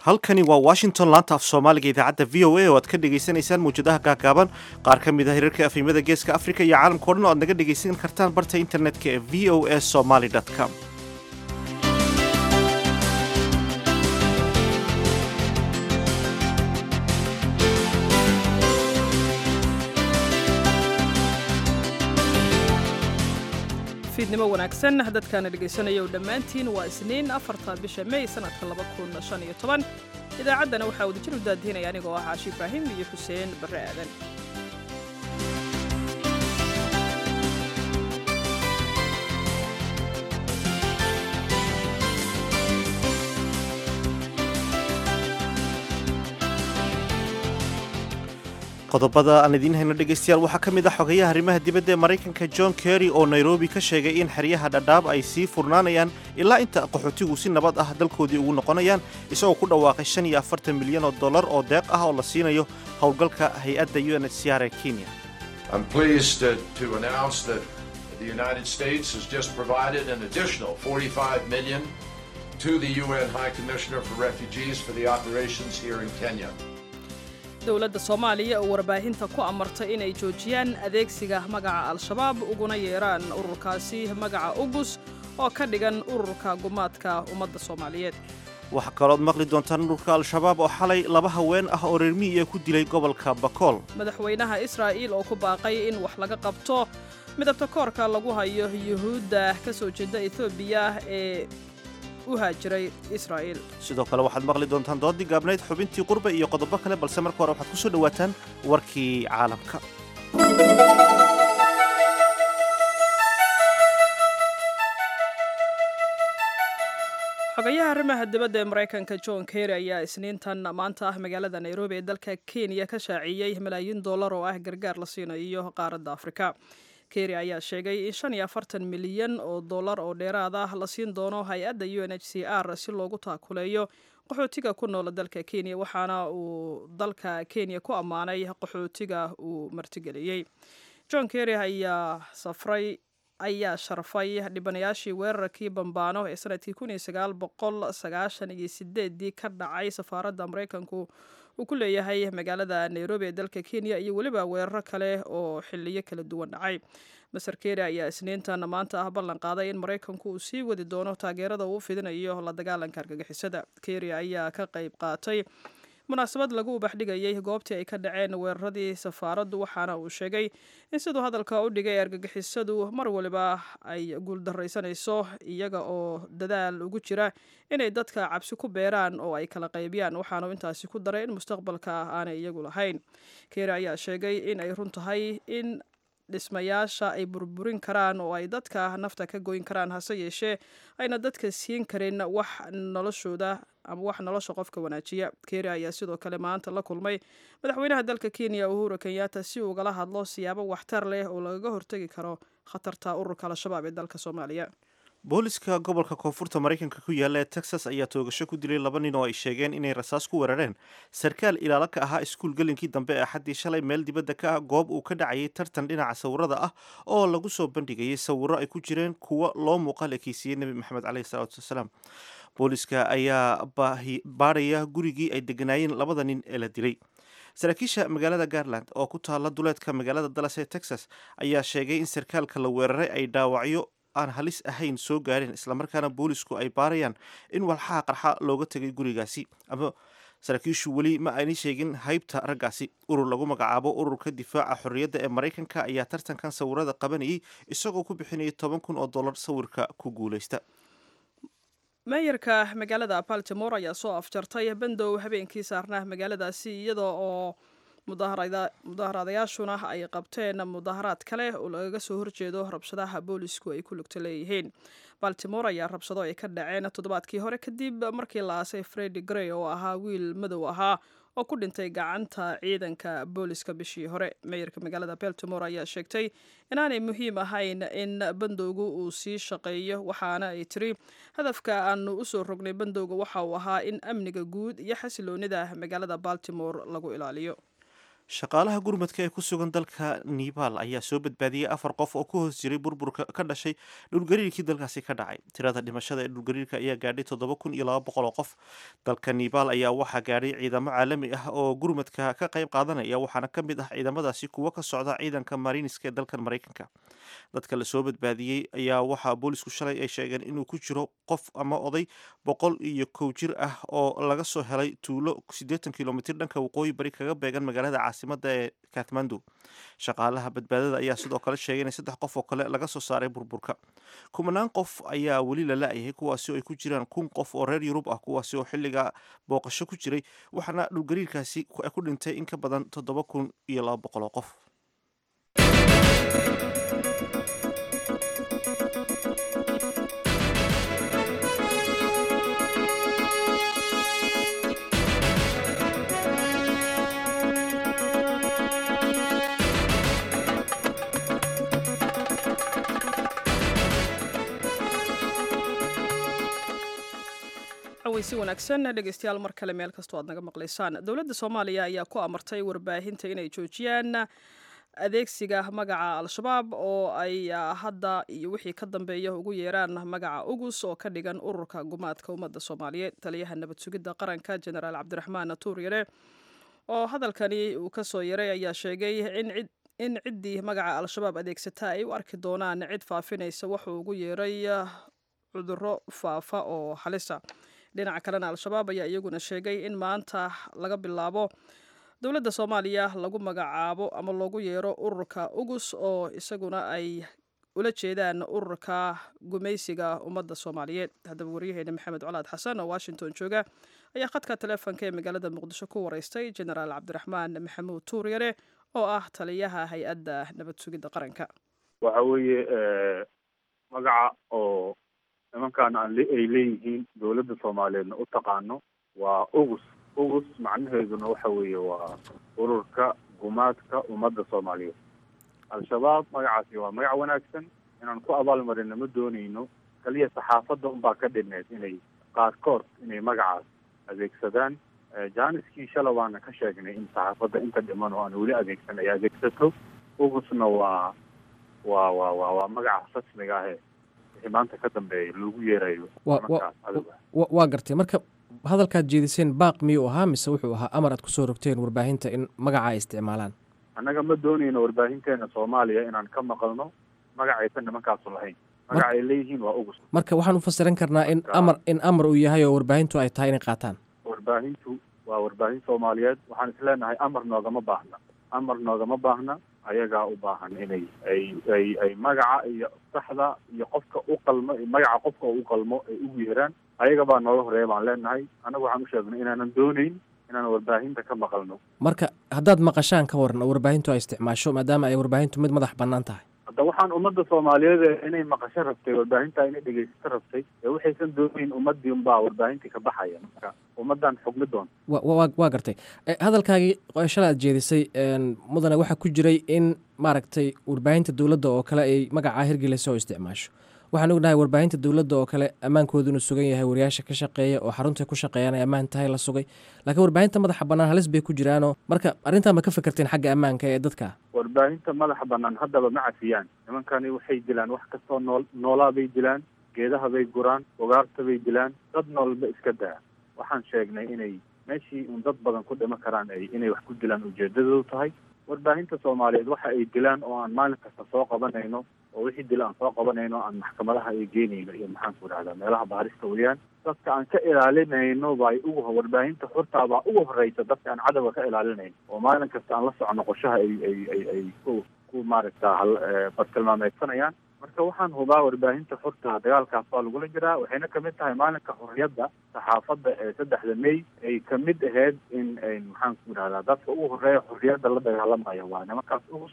halkani waa washington laanta af soomaaliga idaacadda v o a oo aad ka dhagaysanaysaan mawjadaha gaagaaban qaar ka mid a hirarka afhimada geeska afrika iyo caalamka o dhan oo aad naga dhagaysan kartaan barta internetka ee v o a somaly com fiidnimo wanaagsan dadkaana dhegaysanaya u dhammaantiin waa isniin afarta bisha mey sanadka laba kun shan iyo toban idaacaddana waxaa wadajir u daadihinaya anigoo ah caashi ibraahim iyo xuseen barre aadan qodobada aan idiin hayno dhegaystayaal waxaa ka mid ah xogayaha arrimaha dibadda ee maraykanka john kerry oo nairobi ka sheegay in xeryaha dhadhaab ay sii furnaanayaan ilaa inta qaxootigu si nabad ah dalkoodii ugu noqonayaan isagoo ku dhawaaqay shan iyo afartan milyan oo dollar oo deeq ah oo la siinayo howlgalka hay-adda u n h c r ee kenya to the UN High Commissioner for Refugees for the operations here in Kenya. dowladda soomaaliya oo warbaahinta ku amartay inay joojiyaan adeegsiga magaca al-shabaab uguna yeeraan ururkaasi magaca ugus oo ka dhigan ururka gumaadka ummadda soomaaliyeed waxaa kalooad maqli doontaan ururka al-shabaab oo xalay laba haween ah oo reer miyiga ku dilay gobolka bakool madaxweynaha israa'iil oo ku baaqay in wax laga qabto midabta koorka lagu hayo yuhuudda ka soo jeeda etoobiya ee sidoo kale waxaad maqli doontaan doodii gaabnayd xubintii qurba iyo qodobo kale balse marka hore waxaad ku soo dhowaataan warkii caalamka xogayaha arrimaha dibadda ee maraykanka john kerry ayaa isniintan maanta ah magaalada nairobi ee dalka kenya ka shaaciyey malaayiin dollar oo ah gargaar la siinayo qaaradda afrika kerry ayaa sheegay in shan iyo afartan milyan oo dollar oo dheeraad ah la siin doono hay-adda u n h c r si loogu taakuleeyo qaxootiga ku noola dalka kenya waxaana uu dalka kenya ku ammaanay qaxootiga uu martigeliyey john kerry ayaa safray ayaa sharfay dhibanayaashii weerarkii bambaano ee sanadkii kun iyo sagaal boqol sagaashan iyo sideedii ka dhacay safaaradda maraykanku uu ku leeyahay magaalada nairobi ee dalka kenya iyo weliba weeraro kale oo xiliyo kala duwan dhacay maser keri ayaa isniintan maanta ah ballan qaaday in maraykanku uu sii wadi doono taageerada uu fidinayo la dagaalanka argagixisada keri ayaa ka qayb qaatay munaasabad lagu ubaxdhigayay goobtii ay ka dhaceen weeraradii safaaraddu waxaana uu sheegay in siduu hadalka u dhigay argagixisadu mar waliba ay guuldaraysanayso iyaga oo dadaal ugu jira inay dadka cabsi ku beeraan oo ay kala qaybiyaan waxaanu intaasi ku daray in mustaqbalka ah aanay iyagu lahayn keeri ayaa sheegay in ay run tahay in dhismayaasha ay burburin karaan oo ay dadka nafta ka goyn karaan hase yeeshee ayna dadka siin karin wax noloshooda ama wax nolosha qofka wanaajiya keri ayaa sidoo kale maanta la kulmay madaxweynaha dalka kenya uhuru kenyatta si ugala hadlo siyaabo waxtar leh oo lagaga hortegi karo khatarta ururka al-shabaab ee dalka soomaaliya booliska gobolka koonfurta maraykanka ku yaalla ee texas ayaa toogasho ku dilay laba nin oo ay sheegeen inay rasaas ku weerareen sarkaal ilaalo ka ahaa iskuul gelinkii dambe ee axaddii shalay meel dibadda ka ah goob uu ka dhacayay tartan dhinaca sawirada ah oo lagu soo bandhigayay sawiro ay ku jireen kuwo loo muuqaal ekeysiiyey nebi maxamed caleyhi salaatu wasalaam booliska ayaa baadhaya gurigii ay deganaayeen labada nin ee la dilay saraakiisha magaalada garland oo ku taalla duleedka magaalada dallas ee texas ayaa sheegay in sarkaalka la weeraray ay dhaawacyo aan halis ahayn soo gaareen islamarkaana boolisku ay baarayaan in walxaha qarxa looga tegay gurigaasi ama saraakiishu weli ma ayna sheegin haybta raggaasi urur lagu magacaabo ururka difaaca xorriyadda ee maraykanka ayaa tartankan sawirada qabanayay isagoo ku bixinayay toban kun oo dollar sawirka ku guulaysta meeyarka magaalada baltimore ayaa soo afjartay bandow habeenkii saarnaa magaaladaasi iyada oo mudaaharaadayaashuna ay qabteen mudaharaad kale oo lagaga soo horjeedo rabshadaha boolisku ay ku lugta leeyihiin baltimore ayaa rabshado ay ka dhaceen toddobaadkii hore kadib markii la aasay fredi grey oo ahaa wiil madow ahaa oo ku dhintay gacanta ciidanka booliska bishii hore meeyarka magaalada baltimore ayaa sheegtay inaanay muhiim ahayn in bandowgu uu sii shaqeeyo waxaana ay tiri hadafka aanu usoo rognay bandowga waxa uu ahaa in amniga guud iyo xasiloonida magaalada baltimore lagu ilaaliyo shaqaalaha gurmadka ee ku sugan dalka nibaal ayaa soo badbaadiyey afar qof oo ku hoos jiray burburka ka dhashay dhulgariirkii dalkaasi ka dhacay tirada dhimashada ee dhulgariirka ayaa gaadhay toddoba kun iyo laba boqol oo qof dalka nibaal ayaa waxaa gaadhay ciidamo caalami ah oo gurmadka ka qayb qaadanaya waxaana ka mid ah ciidamadaasi kuwo ka socda ciidanka mariniska ee dalkan maraykanka dadka lasoo badbaadiyey ayaa waxaa boolisku shalay ay sheegeen inuu ku jiro qof ama oday boqol iyo kow jir ah oo laga soo helay tuulo siddeetan kilomitir dhanka waqooyi bari kaga beegan magaalada caasimada ee kathmandu shaqaalaha badbaadada ayaa sidoo kale sheegay in saddex qof oo kale laga soo saaray burburka kumanaan qof ayaa weli la la-yahay kuwaasi oo ay ku jiraan kun qof oo reer yurub ah kuwaasi oo xilliga booqasho ku jiray waxaana dhulgariirkaasi ku dhintay in ka badan toddoba kun iyo laba boqol oo qof si wanaagsan dhegeystayaal mar kale meel kastoo aad naga maqlaysaan dowladda soomaaliya ayaa ku amartay warbaahinta inay joojiyaan adeegsiga magaca al-shabaab oo ay hadda iyo wixii ka dambeeya ugu yeeraan magaca ugus oo ka dhigan ururka gumaadka ummadda soomaaliyeed taliyaha nabad sugidda qaranka jenaraal cabdiraxmaan tuuryare oo hadalkani uu kasoo yaray ayaa sheegay in ciddii magaca al-shabaab adeegsata ay u arki doonaan cid faafinaysa wuxuu ugu yeeray cudurro faafa oo halisa dhinaca kalena al-shabaab ayaa iyaguna sheegay in maanta laga bilaabo dowladda soomaaliya lagu magacaabo ama loogu yeero ururka ugus oo isaguna ay ula jeedaan ururka gumaysiga ummadda soomaaliyeed haddaba waryaheena maxamed colaad xasan oo washington jooga ayaa khadka taleefonka ee magaalada muqdisho ku wareystay jenaraal cabdiraxmaan maxamuud tuuryare oo ah taliyaha hay-adda nabad sugidda qaranka waxa weeye magaca oo nimankaan aan ay leeyihiin dowladda soomaaliyeedna u taqaano waa ugus ugus macnaheeduna waxa weeye waa ururka gumaadka ummadda soomaaliyeed al-shabaab magacaasi waa magac wanaagsan inaan ku abaalmarina ma doonayno kaliya saxaafadda unbaa ka dhineed inay qaarkood inay magacaas adeegsadaan jaaniskii shala waana ka sheegnay in saxaafadda inta dhiman oo aan weli adeegsan ay adeegsato ugusna waa waa waa waa waa magaca rasmiga ahe wixii maanta ka dambeeya loogu yeerayo waa gartay marka hadalkaad jeediseen baaq miyuu ahaa mise wuxuu ahaa amar aad kusoo rogteen warbaahinta in magaca ay isticmaalaan annaga ma doonayno warbaahinteena soomaaliya inaan ka maqalno magacaysan nimankaasu lahayn magaca ay leeyihiin waa ugus marka waxaan u fasiran karnaa in amar in amar uu yahay oo warbaahintu ay tahay inay qaataan warbaahintu waa warbaahin soomaaliyeed waxaan isleenahay amar noogama baahna amar noogama baahna ayagaa u baahan inay ay ay ay magaca iyo saxda iyo qofka u qalmo magaca qofka u qalmo ay ugu yeeraan ayaga baa nooga horeeya baan leenahay annagu waxaan u sheegnay inaanan doonayn inaan warbaahinta ka maqalno marka haddaad maqashaan ka waran oo warbaahintu ay isticmaasho maadaama ay warbaahintu mid madax bannaan tahay hadda waxaan ummadda soomaaliyeed inay maqasho rabtay warbaahinta inay dhegeysato rabtay ee waxaysan doonayn ummadii unbaa warbaahintii ka baxaya marka ummaddan xugmi doon wa waa gartay hadalkaagii shala aad jeedisay mudane waxaa ku jiray in maaragtay warbaahinta dowladda oo kale ay magacaa hirgelaysa oo isticmaasho waxaan ognahay warbaahinta dowladda oo kale ammaankoodu inuu sugan yahay wariyaasha ka shaqeeya oo xarunta ku shaqeeyaan ay ammaan tahay la sugay laakiin warbaahinta madaxa bannaan halis bay ku jiraanoo marka arrintan ma ka fikirteen xagga ammaanka ee dadka warbaahinta madaxa bannaan haddaba ma cafiyaan nimankani waxay dilaan wax kastoo nool noolaa bay dilaan geedaha bay guraan ugaarta bay dilaan dad noolba iska daa waxaan sheegnay inay meeshii un dad badan ku dhimo karaan ay inay wax ku dilaan ujeedadoodu tahay warbaahinta soomaaliyeed waxa ay dilaan oo aan maalin kasta soo qabanayno oo wixii dila aan soo qabanayno aan maxkamadaha ay geenayno iyo maxaan ku idhahdaa meelaha baarista weyaan dadka aan ka ilaalinayno bay ugu warbaahinta xurtaa baa ugu horeysa dadka aan cadowga ka ilaalinayno oo maalin kasta aan la socono qorshaha ay ay ay ay ku ku maaragta bartilmaameedsanayaan marka waxaan hubaa warbaahinta xurta dagaalkaas baa lagula jiraa waxayna kamid tahay maalinka xorriyadda saxaafadda ee saddexda may ay kamid ahayd in maxaan ku idhahdaa dadka ugu horeeya xorriyadda la dagaalamaya waa nimankaas ugus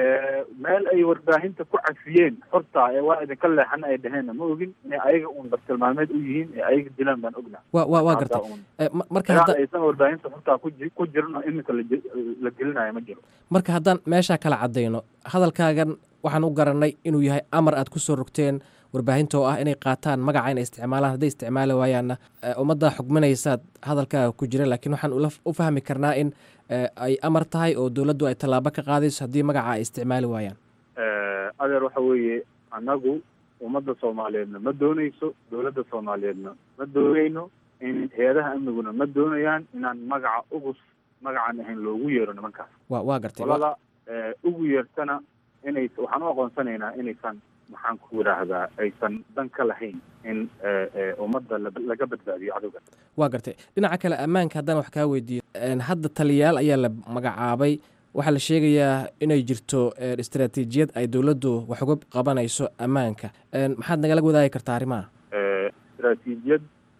meel ay warbaahinta ku cafiyeen xorta ee waa idinka leexan ay dhaheenna ma ogin inay ayaga uun bartilmaameed u yihiin ee ayaga dilaan baan ognaa wa wa waa gartay marka hadda aysan warbaahinta xortaa ku ku jirin oo iminka la gelinayo ma jiro marka haddaan meeshaa kala caddayno hadalkaagan waxaan u garanay inuu yahay amar aad ku soo rogteen warbaahinta oo ah inay qaataan magaca inay isticmaalaan hadday isticmaali waayaanna ummadda xugminaysaad hadalkaaga ku jira laakiin waxaan u fahmi karnaa in ay amar tahay oo dowladdu ay tallaabo ka qaadayso haddii magaca ay isticmaali waayaan adeer waxa weeye annagu ummadda soomaaliyeedna ma doonayso dowladda soomaaliyeedna ma doonayno in hay-adaha amniguna ma doonayaan inaan magaca ugus magacaan ahayn loogu yeero nimankaas wa waa gartay qolada ugu yeertana inay waxaan u aqoonsanaynaa inaysan maxaan ku yidhaahdaa aysan dan ka lahayn in ummadda laga badbaadiyo cadowga waa gartay dhinaca kale ammaanka haddaan wax kaa weydiiyo hadda taliyayaal ayaa la magacaabay waxaa la sheegayaa inay jirto istaraatiijiyad ay dowladdu wax uga qabanayso ammaanka maxaad nagala wadaagi kartaa arrimaha istaraatiijiyad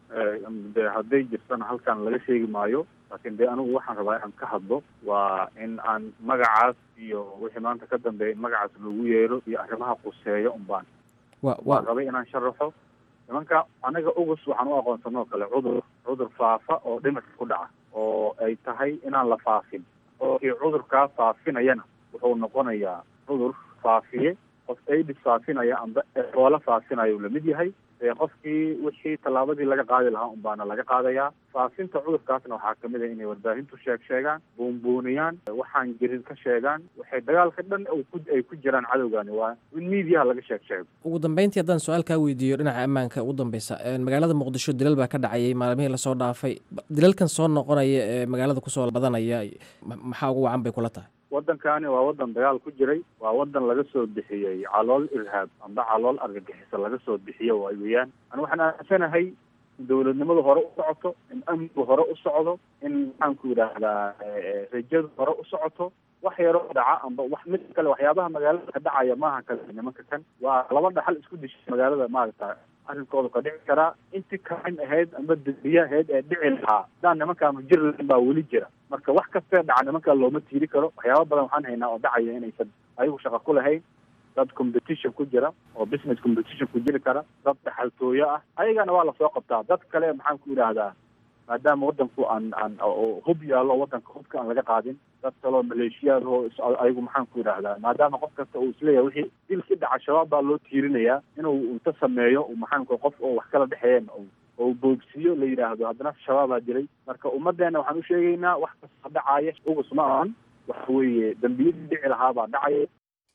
de hadday jirtana halkan laga sheegi maayo laakiin dee anigu waxaan rabaa inaan ka hadlo waa in aan magacaas iyo wixii maanta ka dambeeya in magacaas loogu yeero iyo arrimaha quseeyo unbaan wa waan wa rabay inaan sharaxo nimanka anaga ugus waxaan u aqoonsanoo kale cudur cudur faafa oo dhimirka ku dhaca oo ay tahay inaan la faafin oo kii cudurkaa faafinayana wuxuu noqonayaa cudur faafiye qof aidis faafinaya amba eboola faafinaya uu lamid yahay ee qofkii wixii tallaabadii laga qaadi lahaa un baana laga qaadayaa faafinta cudurkaasna waxaa kamid ah inay warbaahintu sheeg sheegaan buunbuuniyaan waxaan jirin ka sheegaan waxay dagaalka dhan ku ay ku jiraan cadowgani waa in miidiyaha laga sheeg sheego ugu dambeyntii haddaan su-aal kaa weydiiyo dhinaca ammaanka ugu dambeysa magaalada muqdisho dilal baa ka dhacayay maalmihii lasoo dhaafay dilalkan soo noqonaya ee magaalada kusoo badanaya ma- maxaa ugu wacan bay kula tahay waddankani waa waddan dagaal ku jiray waa waddan laga soo bixiyey calool irhaab amba calool argagixisa laga soo bixiyo waay weeyaan ani waxaan aaminsanahay in dowladnimadu hore u socoto in amnigu hore u socdo in maxaanku yidhaahdaa rajadu hore u socoto wax yaroo dhaca amba wax mid kale waxyaabaha magaalada ka dhacaya maaha kale nimanka kan waa laba dhaxal isku dishay magaalada maaragta arrinkooda ka dhici karaa intii kain ahayd amba dembiye ahayd ee dhici lahaa hadaan nimankaanu jir lahayn baa weli jira marka wax kastee dhaca nimankaa looma tiiri karo waxyaaba badan waxaan haynaa oo dhacaya inaysan ayagu shaqo ku lahayn dad competition ku jira oo business competition ku jiri kara dad dhaxaltooyo ah ayagana waa lasoo qabtaa dad kale maxaan ku yidhaahdaa maadaama waddanku aan aan oo hub yaallo waddanka hubka aan laga qaadin dad kaloo maleeshiyaad oo is- ayagu maxaan ku yidhaahdaa maadaama qof kasta uu isleeyahay wixii dilkii dhaca shabaab baa loo tiirinayaa inuu inta sameeyo uu maxaan ku qof oo wax kala dhexeeyeen oo oo boogsiyo la yidhaahdo haddana shabaabaa dilay marka ummaddeena waxaan u sheegaynaa wax kasta dhacaya ugus ma ahan waxa weeye dembiyadii dhici lahaabaa dhacaya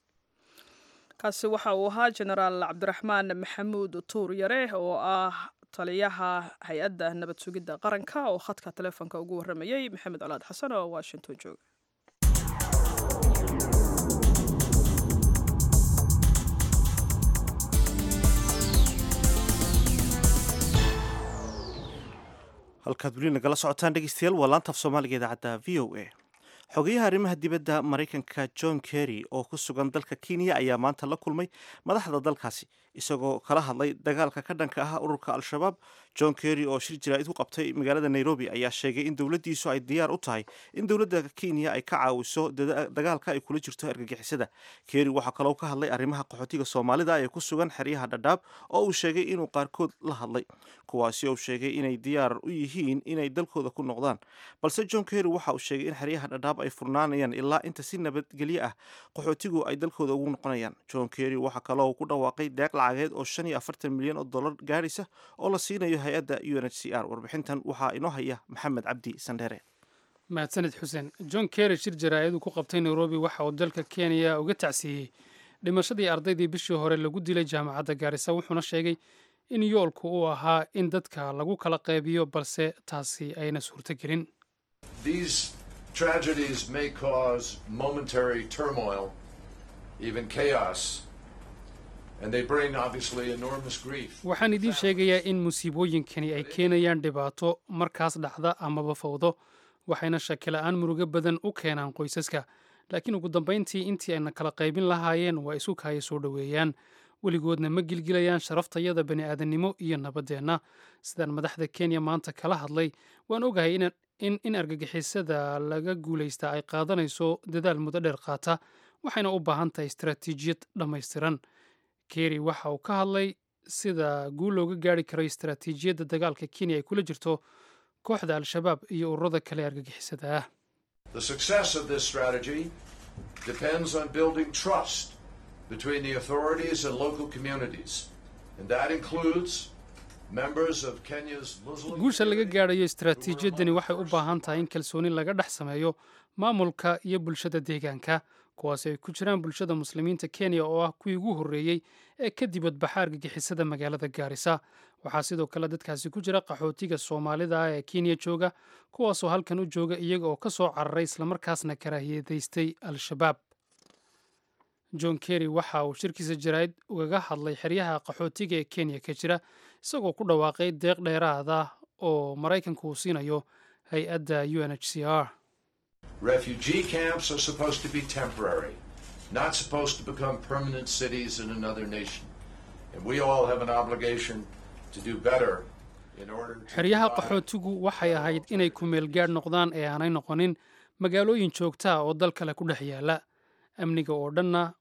kaasi waxa uu ahaa jenaraal cabdiraxmaan maxamuud tuur yare oo ah taliyaha hay-adda nabad sugidda qaranka oo khadka taleefonka ugu warramayey maxamed colaad xasan oo washington jooga halkaad weli nagala socotaan dhegeystayaal waa laantaaf soomaaliga idaacadda v o a xogeyaha arrimaha dibadda maraykanka john kerry oo ku sugan dalka kenya ayaa maanta la kulmay madaxda dalkaasi isagoo kala hadlay dagaalka ka dhanka ah ururka al-shabaab john kerry oo shir jaraa'id ku qabtay magaalada nairobi ayaa sheegay in dowladdiisu ay diyaar u tahay in dowladda kenya ay ka caawiso dada- dagaalka ay kula jirto argagixisada kerry waxaa kaloo ka hadlay arrimaha qaxootiga soomaalida ee ku sugan xeryaha dhadhaab oo uu sheegay inuu qaarkood la hadlay kuwaasi oo sheegay inay diyaar u yihiin inay dalkooda ku noqdaan balse john kerry waxa uu sheegay in xeryaha dhadhaab ay furnaanayaan ilaa inta si nabadgelyo ah qaxootigu ay dalkooda ugu noqonayaan john kerry waxaa kaloo ku dhawaaqay deeq lacageed oo shan iyo afartan milyan oo dollar gaadhaysa oo la siinayo hay-adda u n h c r warbixintan waxaa inoo haya maxamed cabdi sandheere mahadsaned xuseen john kerry shir jaraa'id uu ku qabtay nairobi waxa uu dalka kenya uga tacsiiyey dhimashadii ardaydii bishii hore lagu dilay jaamacadda gaarisa wuxuuna sheegay in yoolku uu ahaa in dadka lagu kala qaybiyo balse taasi ayna suurtogelin These tragedies may cause momentary turmoil, even chaos, and they bring obviously enormous grief. waxaan idiin sheegayaa in musiibooyinkani ay keenayaan dhibaato markaas dhacda amaba fawdo waxayna shakila-aan murugo badan u keenaan qoysaska laakiin ugu dambayntii intii ayna kala qaybin lahaayeen waa isu kaaya soo dhoweeyaan weligoodna ma gilgilayaan sharaftayada bani aadannimo iyo nabaddeenna sidaan madaxda kenya maanta kala hadlay waan ogahay in, in, in argagixisada laga guulaysta ay qaadanayso dadaal muddo dheer qaata waxayna u baahan tahay istaraatiijiyad dhammaystiran kerry waxa uu ka hadlay sida guul looga gaari karo istaraatiijiyadda dagaalka kenya ay kula jirto kooxda al-shabaab iyo ururada kale ee argagixisada ah The success of this strategy depends on building trust between the authorities and local communities, and that includes Members of Kenya's Muslim guusha laga gaadhayo istaraatiijiyaddani waxay u baahan tahay in kalsooni laga dhex sameeyo maamulka iyo bulshada deegaanka kuwaasi ay ku jiraan bulshada muslimiinta kenya oo ah kuwii ugu horreeyey ee ka dibadbaxa argagixisada magaalada gaarisa waxaa sidoo kale dadkaasi ku jira qaxootiga soomaalida ah ee kenya jooga kuwaasoo halkan u jooga iyaga oo ka soo cararay islamarkaasna karaahiyadaystay al-shabaab john kerry waxa uu shirkiisa jaraa'id ugaga hadlay xeryaha qaxootiga ee kenya ka jira isagoo ku dhawaaqay deeq dheeraada oo maraykanku uu siinayo hay-adda u n h c r refugee camps are supposed to be temporary, not supposed to become permanent cities in another nation. And we all have an obligation to do better in order to xeryaha provide qaxootigu waxay ahayd inay ku meel gaadh noqdaan ee aanay noqonin magaalooyin joogta ah oo dal kale ku dhex yaala amniga oo dhanna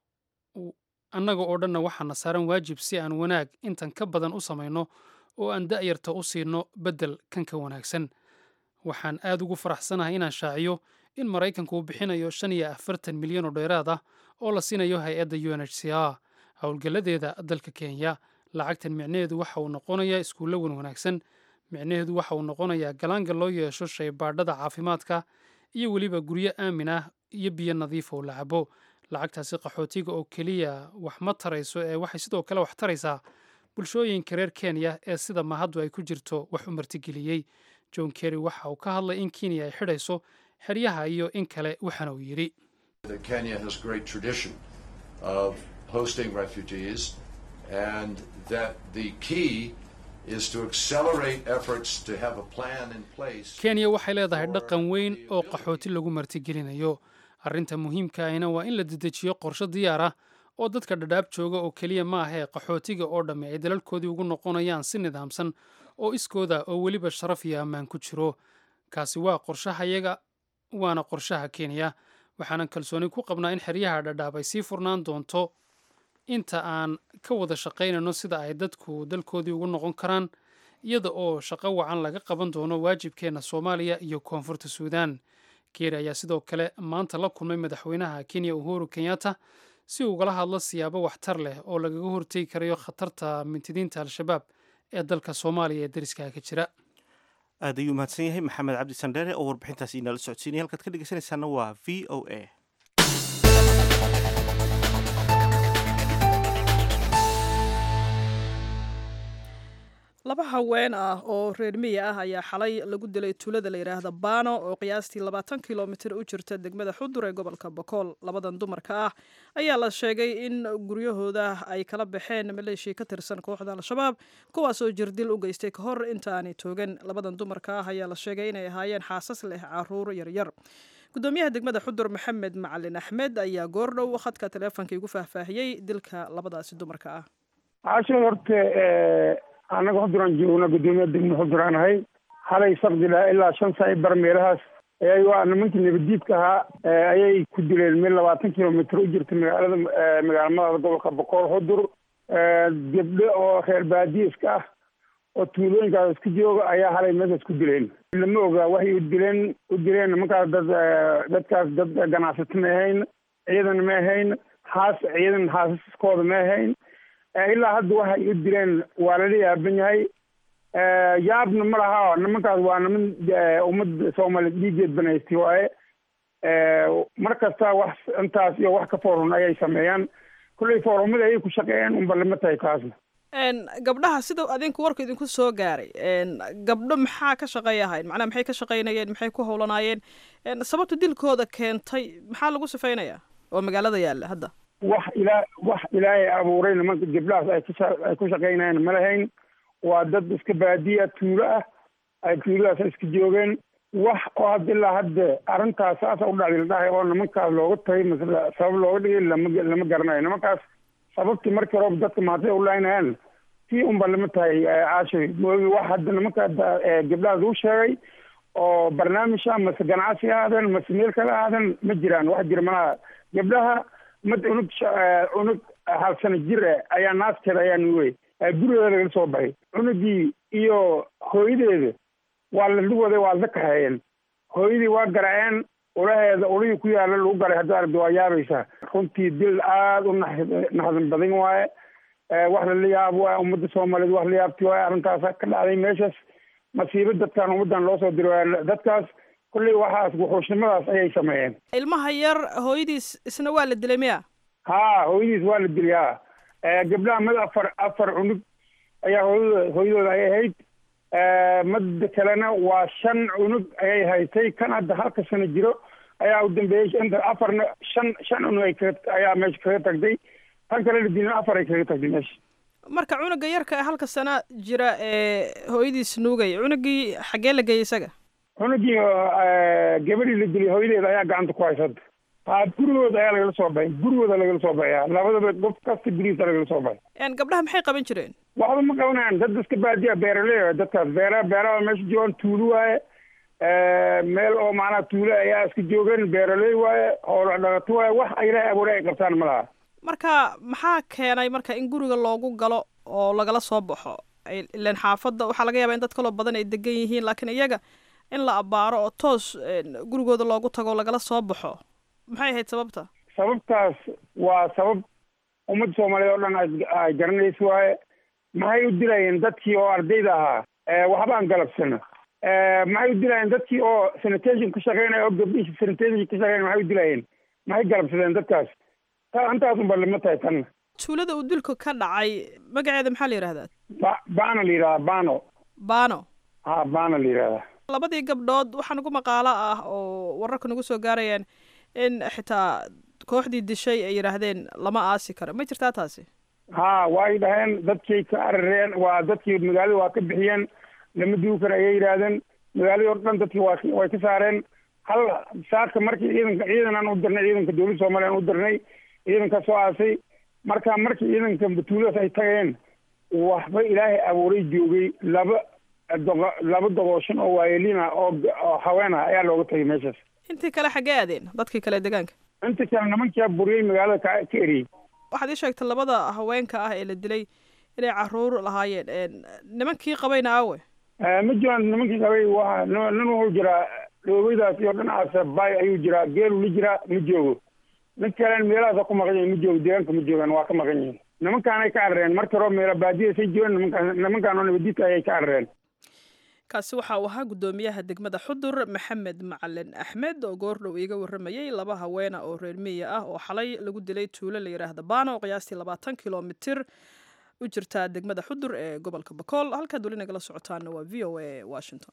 annaga oo dhanna waxaana saaran waajib si aan wanaag intan ka badan u samayno oo aan da'yarta u siino beddel kan ka wanaagsan waxaan aad ugu faraxsanahay inaan shaaciyo in maraykanku uu bixinayo shan iyo afartan milyan oo dheeraad ah oo la siinayo hay-adda u n h c r howlgalladeeda dalka kenya lacagtan micnaheedu waxa uu noqonayaa iskuullo wan wanaagsan micnaheedu waxa uu noqonayaa galaanga loo yeesho shaybaadhada caafimaadka iyo weliba guryo aamin ah iyo biyo nadiif oo la cabo lacagtaasi qaxootiga oo keliya wax ma tarayso ee waxay sidoo kale wax taraysaa bulshooyinka reer kenya ee sida mahaddu ay ku jirto wax u martigeliyey john kerry waxa uu ka hadlay in kenya ay xidhayso xeryaha iyo in kale waxaana uu yidhi that Kenya has great tradition of hosting refugees and that the key is to accelerate efforts to have a plan in place. kenya waxay leedahay dhaqan weyn oo qaxooti lagu martigelinayo arrinta muhiimka ahina waa in la dedejiyo qorshe diyaar ah oo dadka dhadhaab jooga oo keliya ma ahee qaxootiga oo dhamme ay dalalkoodii ugu noqonayaan si nidaamsan oo iskooda oo weliba sharaf iyo ammaan ku jiro kaasi waa qorshahayaga waana qorshaha kenya waxaanan kalsooni ku qabnaa in xeryaha dhadhaab ay sii furnaan doonto inta aan ka wada shaqaynayno sida ay dadku dalkoodii ugu noqon karaan iyada oo shaqo wacan laga qaban doono waajibkeenna soomaaliya iyo koonfurta suudaan keeri ayaa sidoo kale maanta la kulmay madaxweynaha kenya uhuru kenyatta si uu ugala hadlo siyaabo waxtar leh oo lagaga hortegi karayo khatarta mintidiinta al-shabaab ee dalka soomaaliya ee dariskaha ka jira aad ayuu mahadsan yahay maxamed cabdi sandheere oo warbixintaasi inala socodsiinaya halkaad ka dhegeysanaysaana waa v o a laba haween ah oo reer miya ah ayaa xalay lagu dilay tuulada la yidhaahda baano oo qiyaastii labaatan kilomitir u jirta degmada xudur ee gobolka bokool labadan dumarka ah ayaa la sheegay in guryahooda ay kala baxeen maleeshia ka tirsan kooxda al-shabaab kuwaasoo jirdil u geystay ka hor intaanay toogan labadan dumarka ah ayaa la sheegay inay ahaayeen xaasas leh caruur yaryar gudoomiyaha degmada xudur maxamed macalin axmed ayaa goordhow khadka taleefonka igu faahfaahiyey dilka labadaasi dumarka ah caashan horta annaga xuduraan joogna guddoomiya degmo xuduraan ahay halay sabdila ilaa shan saa bar meelahaas ayay waa nimankii nabadiidka ahaa ayay ku dileen meel labaatan kilomitr u jirta magaalada magaalmadaada gobolka boqol xudur gabdho oo reer baadiiska ah oo tuulooyinkaas isku jooga ayaa halay meeshaas ku dileen lama ogaa waxay u dileen u dileen nimankaas dad dadkaas dad ganacsato ma ahayn ciidan ma ahayn haas ciidan haasaskooda ma ahayn ilaa hadda waxay u dileen waa lala yaaban yahay yaabna ma laha nimankaas waa niman ummadda soomaaliya dhiigeed banaystay waaye mar kasta wax intaas iyo wax ka foorun ayay sameeyaan kulley foorumada ayay ku shaqeeyeen unba lama tahay taasna gabdhaha sida adinku warku idinku soo gaaray gabdho maxaa ka shaqeey ahayn macnaha maxay ka shaqaynayeen maxay ku howlanaayeen sababta dilkooda keentay maxaa lagu sifeynayaa oo magaalada yaalla hadda wax ilaa wax ilaahay abuuray nimanka gabdhahaas ay ku ay ku shaqaynayaan ma lahayn waa dad iska baadiya tuulo ah ay tuuladaas iska joogeen wax oo hadda ilaa hadda arrintaas saasa u dhacday la dhahay oo nimankaas looga tagay mase sabab looga dhigay lama lama garanayo nimankaas sababtii markii horeba dadka maatay u laynayaan tii unba lama tahay caashay moogi wax hadda nimanka gabdhahaas uu sheegay oo barnaamij ah mase ganacsi ahaadeen mase meel kale ahaadeen ma jiraan wax jira malaha gabdhaha mad cunug cunug hal sano jir eh ayaa naaskeeda ayaa nuugay gurigeeda lagala soo baxay cunugii iyo hooyadeeda waa la waday waa la kaxeeyeen hooyadii waa garaceen ulaheeda ulihii ku yaala lagu garay haddii aragti waa yaabaysaa runtii dil aada u nax naxdin badan waaye wax lala yaab waay ummadda soomaaliyeed wax la yaabti waay arrintaas ka dhacday meeshaas masiibo dadkan ummaddan loo soo diray waay dadkaas kolley waxaas wuxuushnimadaas ayay sameeyeen ilmaha yar hooyadiis isna waa la dilay miya ha hooyadiis waa la dilay ha gabdhaha mid afar afar cunug ayaa hooyadooda hooyadooda ay ahayd madda kalena waa shan cunug ayay haytay kan hadda halka sano jiro ayaa u dambeeyey inta afarna shan shan cunug ay kaga ayaa meesha kaga tagday tan kale la dilin afar ay kaga tagday meesha marka cunuga yarka ee halka sana jira ee hooyadiis nuugay cunugii xaggee la geeyey isaga cunugii gabadhii la dilay hooyadeeda ayaa gacanta ku haysada ha gurigooda ayaa lagala soo baxay gurigooda lagala soo baxaya labadaba qof kasta gurigiisa lagala soo baxay gabdhaha maxay qaban jireen waxba ma qabanayaan dad iska baadiya beeraley waay dadkaas beera beeraha meesha joogaan tuulo waaye meel oo macnaha tuulo ayaa iska joogeen beeraley waaye hoola dhaqato waaye wax ilaahay abuuray ay qabtaan ma laha marka maxaa keenay marka in guriga loogu galo oo lagala soo baxo ilan xaafadda waxaa laga yaabaa in dad kaloo badan ay degan yihiin laakiin iyaga in la abbaaro oo toos gurigooda loogu tago lagala soo baxo maxay ahayd sababta sababtaas waa sabab ummadda soomaaliyeed oo dhan ay garanaysa waaye maxay u dilayeen dadkii oo ardayda ahaa waxba aan galabsana maxay u dilayeen dadkii oo sanitation ka shaqeynaya oo gabdhihi sanitation ka shaqeynaya maxay u dilayeen maxay galabsadeen dadkaas intaas unba lama tahay tanna tuulada uu dilku ka dhacay magaceeda maxaa la yidhahdaa ba bana la yidhahdaa bano bano ha bana la yidhahdaa labadii gabdhood waxaa nagu maqaalo ah oo wararka nagu soo gaarayaan in xitaa kooxdii dishay ay yidhaahdeen lama aasi karo ma jirtaa taasi ha way dhaheen dadkay ka arareen waa dadkii magaalada waa ka bixiyeen lama dugi karo ayay yidhaahdeen magaaladii oo dhan dadkii waa way ka saareen hal saaka markii ciidanka ciidan aan u dirnay ciidanka dowladda soomaaliya aan u dirnay ciidanka soo aasay marka markii ciidanka tuuladaas ay tageen waxba ilaahay abuuray joogay laba doqo laba doqooshan oo waayelina oo oo haween ah ayaa looga tagay meeshaas intii kale xaggee aadeen dadkii kale deegaanka inta kale nimankaa buriyey magaalada ka ka eriyey waxaad ii sheegtay labada haweenka ah ee la dilay inay caruur lahaayeen nimankii qabayna aawe ma jiraan nimankii qabay waa nin wuxuu jiraa dhoobadaas iyo dhinacaas bay ayuu jiraa geelu la jiraa ma joogo nin kalen meelahaasa ku maqan yihin ma joogo deegaanka ma joogaan waa ka maqan yihiin nimankaanay ka carareen marka hore meelo baadiyasay joogaan nimankaan nimankaan oo nabadiidka ayay ka carareen kaasi waxa uu ahaa guddoomiyaha degmada xudur maxamed macalin axmed oo goordhow iiga warramayey laba haweena oo reer miya ah oo xalay lagu dilay tuulo la yidhaahda baano oo qiyaastii labaatan kilomitir u jirta degmada xudur ee gobolka bakool halkaad weli nagala socotaana waa v o a washington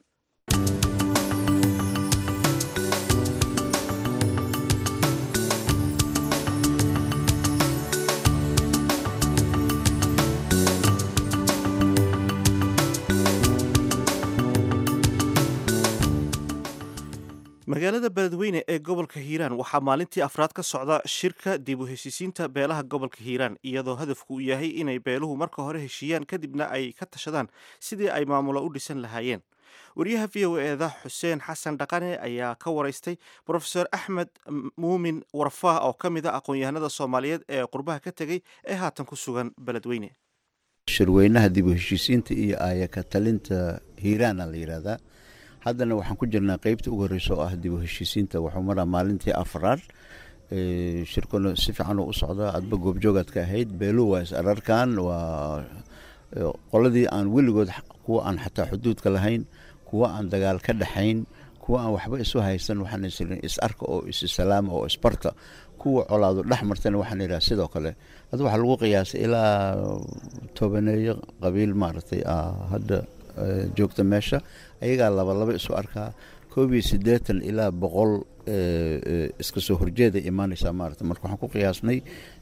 magaalada beledweyne ee gobolka hiiraan waxaa maalintii afraad ka socda shirka dib u heshiisiinta beelaha gobolka hiiraan iyadoo hadafku uu yahay inay beeluhu marka hore heshiiyaan kadibna ay ka tashadaan sidii ay maamulo u dhisan lahaayeen wariyaha v o eeda xuseen xasan dhaqane ayaa ka waraystay brofeor axmed muumin warfaah oo ka mid a aqoon-yahanada soomaaliyeed ee qurbaha ka tegey ee haatan ku sugan beledweyne shirweynaha dib u heshiisiinta iyo aayaka talinta hiiraana la yidhaahdaa haddana waxaan ku jirnaa qeybta ugu horeysa oo ah dib u heshiisiinta waxuu maraa maalintii afraad shirkuna si fiican u socdaa adba goobjoogaad ka ahayd beelu waa is ararkan waa qoladii aan weligood kuwa aan xataa xuduudka lahayn kuwa aan dagaal ka dhexayn kuwa aan waxba isu haysan waxaan isrin is arka oo issalaama oo isbarta kuwa colaado dhex martana waxaan idhaha sidoo kale hadda waxaa lagu qiyaasay ilaa tobaneeyo qabiil maaragtay hadda joogta meesha ayagaa labalaba isu arkaa koob iyo siddeetan ilaa boqol iska soo horjeeday imaanaysaa maarata marka waxaan ku qiyaasnay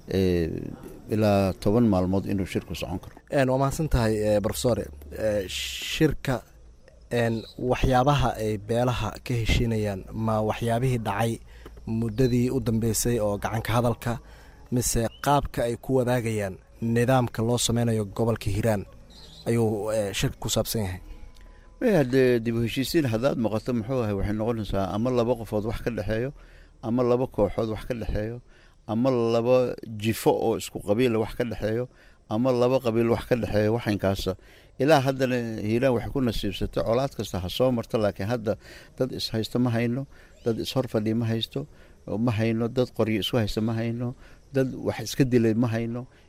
ilaa toban maalmood inuu shirku socon karo waa mahadsan tahay brofesor shirka waxyaabaha ay beelaha ka heshiinayaan ma waxyaabihii dhacay muddadii u dambeysay oo gacanka hadalka mise qaabka ay ku wadaagayaan nidaamka loo sameynayo gobolka hiiraan ayuu shirka ku saabsan yahay hadee dib u heshiisiin haddaad maqato muxuu ahay waxay noqonaysaa ama laba qofood wax ka dhexeeyo ama laba kooxood wax ka dhexeeyo ama laba jifo oo isku qabiila wax ka dhexeeyo ama laba qabiil wax ka dhexeeyo waxankaasa ilaa haddana hiiraan waxay ku nasiibsatay colaad kasta ha soo marto laakiin hadda dad ishaysto ma hayno dad ishor fadhi ma haysto ma hayno dad qoryo isu haysta ma hayno dad wax iska dilay ma hayno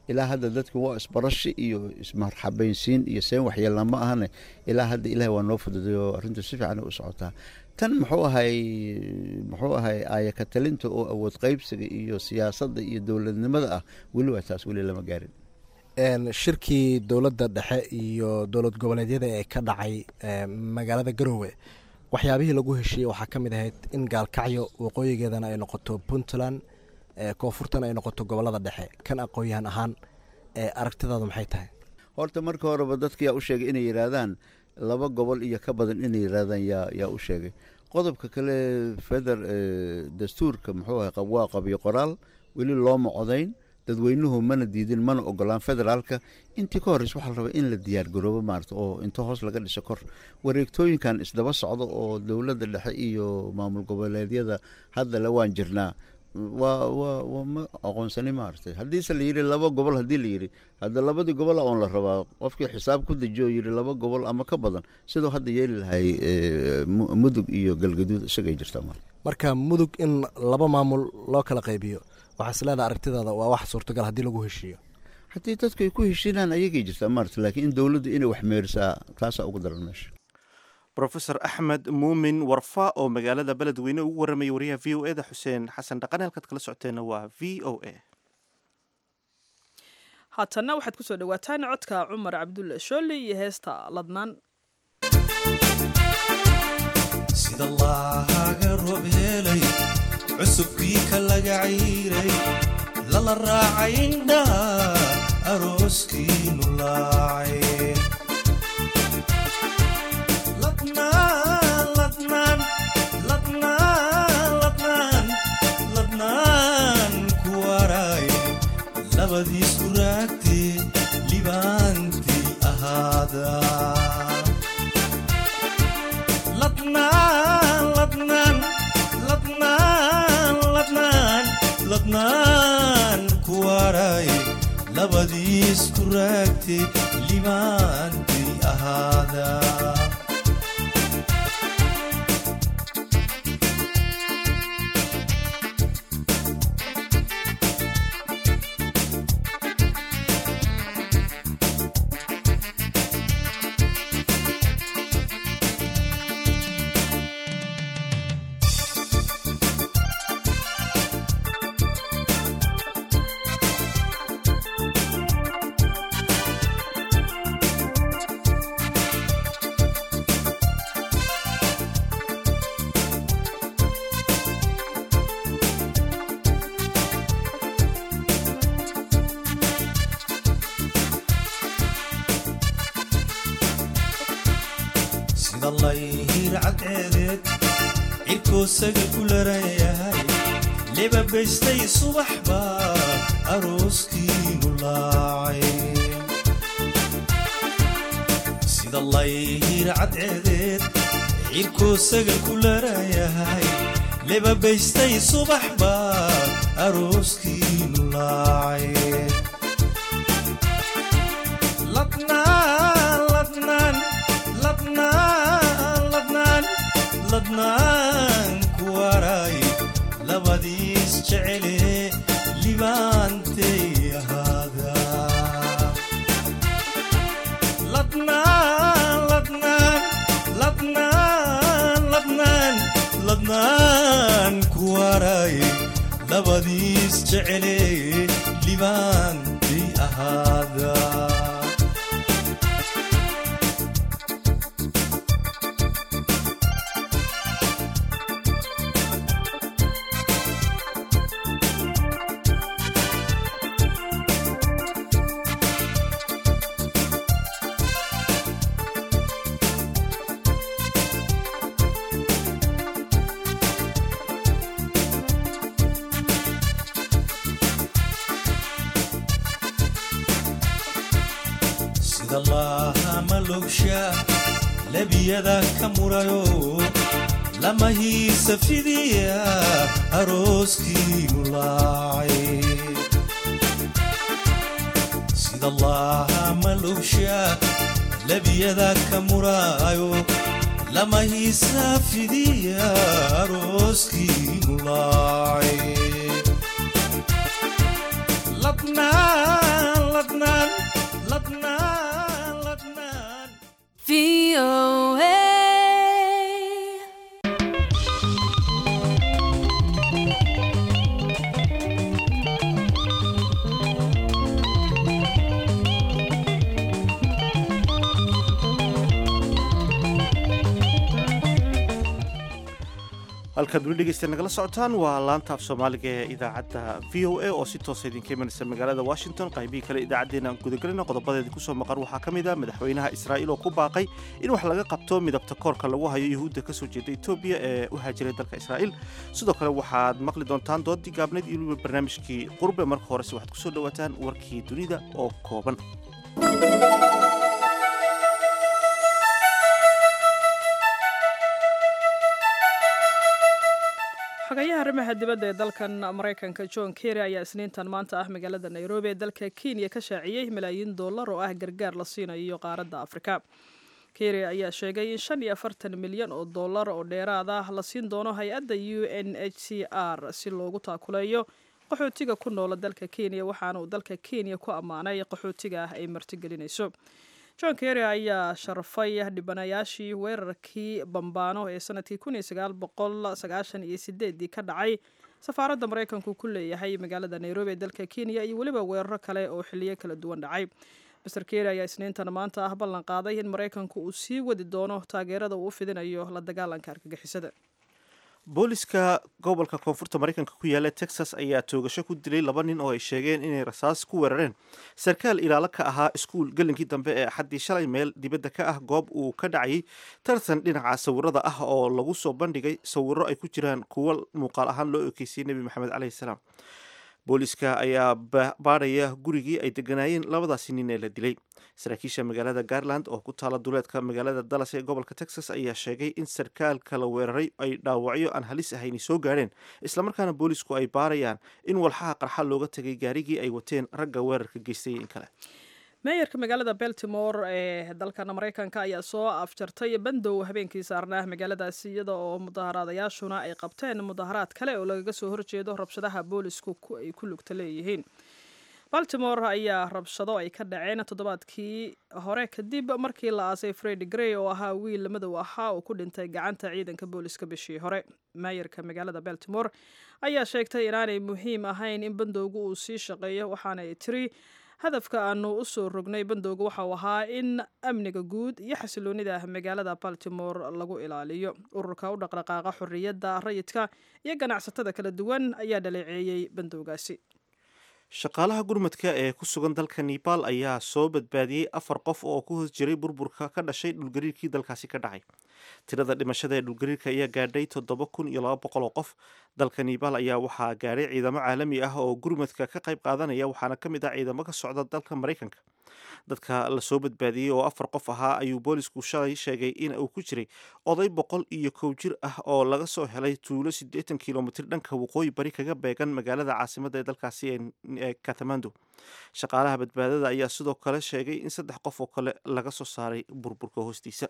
ilaa hadda dadka waa isbarashi iyo ismarxabaynsiin iyo seen waxyeelna ma ahane ilaa hadda ilaah waa noo fududay oo arrintu si fiican u socotaa tan muxuu ahay muxuu ahay aayaka talinta oo awood qaybsiga iyo siyaasadda iyo dowladnimada ah weli waa taas weli lama gaarin shirkii dowladda dhexe iyo dowlad goboleedyada ee ka dhacay magaalada garoowe waxyaabihii lagu heshiiyey waxaa ka mid ahayd in gaalkacyo waqooyigeedana ay noqoto puntland koonfurtana ay noqoto gobolada dhexe kan aqoon-yahan ahaan aragtidaadu maxay tahay horta marka horeba dadka yaa u sheegay inay yidhaahdaan laba gobol iyo ka badan inay yidhaahdaan yaa yaa u sheegay qodobka kale feder dastuurka muxuu ahay waa qabiyo qoraal weli looma codayn dadweynuhu mana diidin mana ogolaan federaalka intii ka horreys waxaa la rabaa in la diyaar garoobo maarata oo inta hoos laga dhiso kor wareegtooyinkan isdaba socdo oo dowladda dhexe iyo maamul goboleedyada hadda le waan jirnaa waa waa waa ma aqoonsani maaragtay haddiise la yidhi laba gobol haddii la yidhi hadda labadii gobol oon la rabaa qofkii xisaab ku dejiyo yidhi laba gobol ama ka badan siduu hadda yeeli lahay mudug iyo galgaduud isagay jirtaa mar marka mudug in laba maamul loo kala qaybiyo waxaa is leedaha aragtidaada waa wax suurtagal haddii lagu heshiiyo haddii dadku ay ku heshiinaan ayagay jirtaa maarata laakiin in dowladdu inay wax meerisaa taasaa ugu daran meesha rofesor axmed muumin warfa oo magaalada beledweyne ugu warramayay wariyaha v o e da xuseen xasan dhaqane halkaad kala socoteenna waa v o a haatanna waxaad kusoo dhawaataan codka cumar cabdulle shooli iyo heesta ladnaan sida laaga roob helay cusubkii ka laga cayray lala raacay indhaha arooskiinu laacay labadiisku raagtee libaantii ahaada ladnaan ku waray labadiisku raagtee libaantii ahaada sida layhir cadceedeed cirkoosaga ku larayahay lebabaystay subaxba arooskiinu laacay sida layhir cadceedeed cirkoosaga ku larayahay lebabaystay subaxba arooskiinu laacay ladnaan ku waray labadiis jecele libaantay ahaada ladnaan ku waray labadiis jecele libaantay ahaada sida laahama logsha lebiyada ka murayo lama hiisa fidiya arooskiinu laacay sida laahama logsha lebiyada ka murayo lama hiisa fidiya arooskiinu laacay ladnaan halkaad weli dhegeysta nagala socotaan waa laanta af soomaaliga ee idaacadda v o a oo si toosa idinka imanaysa magaalada washington qaybihii kale idaacaddeenna aan gudagelina qodobadeedii kusoo maqan waxaa ka mid ah madaxweynaha israa'iil oo ku baaqay in wax laga qabto midabta koorka lagu hayo yuhuudda ka soo jeeda etoobiya ee u haajiray dalka israa'iil sidoo kale waxaad maqli doontaan doodii gaabneed iyo weliba barnaamijkii qurbe marka horese waxaad kusoo dhowaataan warkii dunida oo kooban xogayaha arrimaha dibadda ee dalkan maraykanka john kerry ayaa isniintan maanta ah magaalada nairobi ee dalka kenya ka shaaciyey malaayiin dollar oo ah gargaar la siinayo qaaradda afrika kerry ayaa sheegay in shan iyo afartan milyan oo dollar oo dheeraad ah la siin doono hay-adda u n h c r si loogu taakuleeyo qaxootiga ku noola dalka kenya waxaana uu dalka kenya ku ammaanay qaxootiga ah ay martigelinayso john kerry ayaa sharfay dhibanayaashii weerarkii bambaano ee sanadkii kun iyo sagaal boqol sagaashan iyo sideedii ka dhacay safaaradda maraykanku ku leeyahay magaalada nairobi ee dalka kenya iyo weliba weeraro kale oo xiliyo kala duwan dhacay master kerry ayaa isniintan maanta ah ballan qaaday in maraykanku uu sii wadi doono taageerada uu u fidinayo la dagaalanka argagixisada booliska gobolka koonfurta maraykanka ku yaala texas ayaa toogasho ku dilay laba nin oo ay sheegeen inay rasaas ku weerareen sarkaal ilaalo ka ahaa iskuul gelinkii dambe ee axaddii shalay meel dibadda ka ah goob uu ka dhacayay tartan dhinaca sawirada ah oo lagu soo bandhigay sawiro ay ku jiraan kuwo muuqaal ahaan loo ekeysiyey nebi maxamed caleyhi salaam booliska ayaa baadhaya gurigii ay deganaayeen labadaasi nin ee la dilay saraakiisha magaalada garland oo ku taala duleedka magaalada dallas ee gobolka texas ayaa sheegay in sarkaalka la weeraray ay dhaawacyo aan halis ahayni soo gaadheen islamarkaana boolisku ay baarayaan in walxaha qarxa looga tegay gaarigii ay wateen ragga weerarka geystay in kale meeyarka magaalada baltimore ee dalkan maraykanka ayaa soo afjartay bandow habeenkii saarnaa magaaladaasi iyada oo mudaharaadayaashuna ay qabteen mudaharaad kale oo lagaga soo horjeedo rabshadaha boolisku ay ku lugta leeyihiin baltimore ayaa rabshado ay ka dhaceen toddobaadkii hore kadib markii la aasay fred grey oo ahaa wiil madow ahaa oo ku dhintay gacanta ciidanka booliska bishii hore meeyarka magaalada baltimore ayaa sheegtay inaanay muhiim ahayn in bandowgu uu sii shaqeeyo waxaanay tiri hadafka aanu u soo rognay bandowga waxauu ahaa in amniga guud iyo xasiloonida magaalada baltimore lagu ilaaliyo ururka u dhaqdhaqaaqa xorriyadda rayidka iyo ganacsatada kala duwan ayaa dhaleeceeyey bandowgaasi shaqaalaha gurmadka ee ku sugan dalka nebal ayaa soo badbaadiyey afar qof oo ku hoos jiray burburka ka dhashay dhulgariirkii dalkaasi ka dhacay tirada dhimashada ee dhulgariirka ayaa gaadhay toddoba kun iyo laba boqol oo qof dalka nebal ayaa waxaa gaadhay ciidamo caalami ah oo gurmadka ka qayb qaadanaya waxaana ka mid ah ciidamo ka socda dalka maraykanka dadka lasoo badbaadiyey oo afar qof ahaa ayuu boolisku shalay sheegay in uu ku jiray oday boqol iyo kow jir ah oo laga soo helay tuulo siddeetan kilomitir dhanka waqooyi bari kaga beegan magaalada caasimadda ee dalkaasi ee katamando shaqaalaha badbaadada ayaa sidoo kale sheegay in saddex qof oo kale laga soo saaray burburka hoostiisa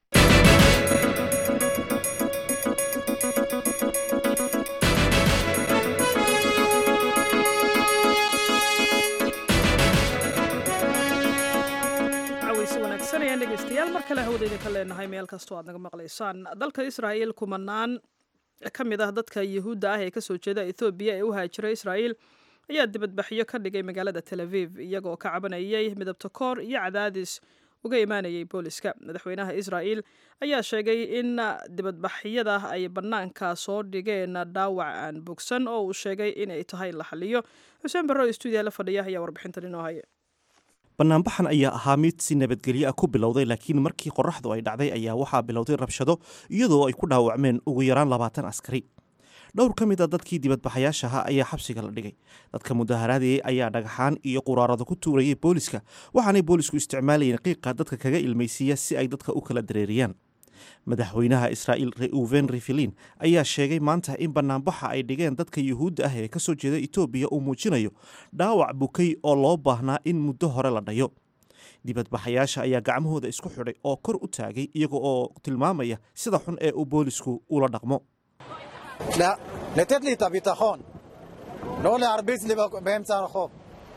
dhegeystayaal mar kale hawada idinka leenahay meel kastoo aad naga maqlaysaan dalka israa'iil kumanaan ka mid ah dadka yuhuudda ah ee kasoo jeeda ethoobiya ee u haajiray israa'iil ayaa dibadbaxyo ka dhigay magaalada tel aviv iyagoo ka cabanayay midabta koor iyo cadaadis uga imaanayay booliska madaxweynaha israa'iil ayaa sheegay in dibadbaxyada ay bannaanka soo dhigeen dhaawac aan bogsan oo uu sheegay inay tahay la xaliyo xuseen barro oo stuudiya la fadhiya ayaa warbixintan inoo haya banaanbaxan ayaa ahaa mid si nabadgelyo ah ku bilowday laakiin markii qoraxdu ay dhacday ayaa waxaa bilowday rabshado iyadoo ay ku dhaawacmeen ugu yaraan labaatan askari dhowr ka mid a dadkii dibadbaxayaashaha ayaa xabsiga la dhigay dadka mudaharaadayay ayaa dhagaxaan iyo quraarado ku tuurayay booliska waxaanay boolisku isticmaalayeen qiiqa dadka kaga ilmaysiiya si ay dadka u kala dareeriyaan madaxweynaha israa'iil reuven rivelin ayaa sheegay maanta in banaanbaxa ay dhigeen dadka yuhuudda ah ee ka soo jeeda etoobiya uu muujinayo dhaawac bukay oo loo baahnaa in muddo hore la dhayo dibadbaxayaasha ayaa gacmahooda isku xidhay oo kor u taagay iyaga oo tilmaamaya sida xun ee uu boolisku ula dhaqmo לתת לי את הביטחון, לא להרביץ לי באמצע הרחוב.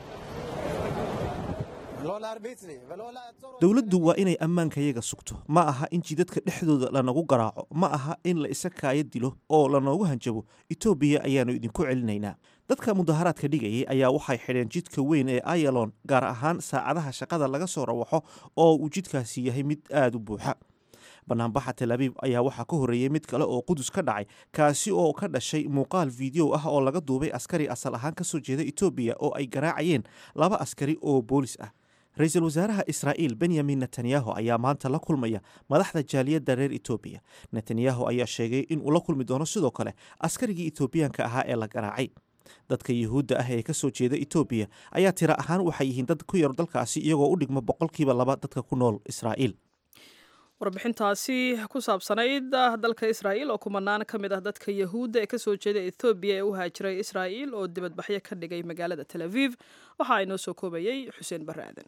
לא להרביץ לי ולא לעצור אותי. dowladdu waa inay ammaankayaga sugto ma aha in jidadka dhexdooda lanagu garaaco ma aha in la isa kaaya dilo oo lanoogu hanjabo etoobiya ayaannu idinku celinaynaa dadka mudaharaadka dhigayay ayaa waxay xidheen jidka weyn ee ayalon gaar ahaan saacadaha shaqada laga soo rawaxo oo uu jidkaasi yahay mid aada u buuxa banaanbaxa tel abiib ayaa waxaa ka horreeyey mid kale oo qudus ka dhacay kaasi oo ka dhashay muuqaal fiideo ah oo laga duubay askari asal ahaan ka soo jeeda etoobiya oo ay garaacayeen laba askari oo boolis ah ra-iisul wasaaraha israa'iil benyamin netanyahu ayaa maanta la kulmaya madaxda jaaliyadda reer etoobiya netanyahu ayaa sheegay in uu la kulmi doono sidoo kale askarigii etoobiyaanka ahaa ee la garaacay dadka yuhuudda ah ee ka soo jeeda etoobiya ayaa tira ahaan waxay yihiin dad ku yar dalkaasi iyagoo u dhigma boqolkiiba laba dadka ku nool israa'iil warbixintaasi ku saabsanayd dalka israa'iil oo kumanaan ka mid ah dadka yahuudda ee kasoo jeeda ethoobiya ee u haajiray israa'iil oo dibadbaxyo ka dhigay magaalada tel aviv waxa inoo soo koobayey xuseen barre aadan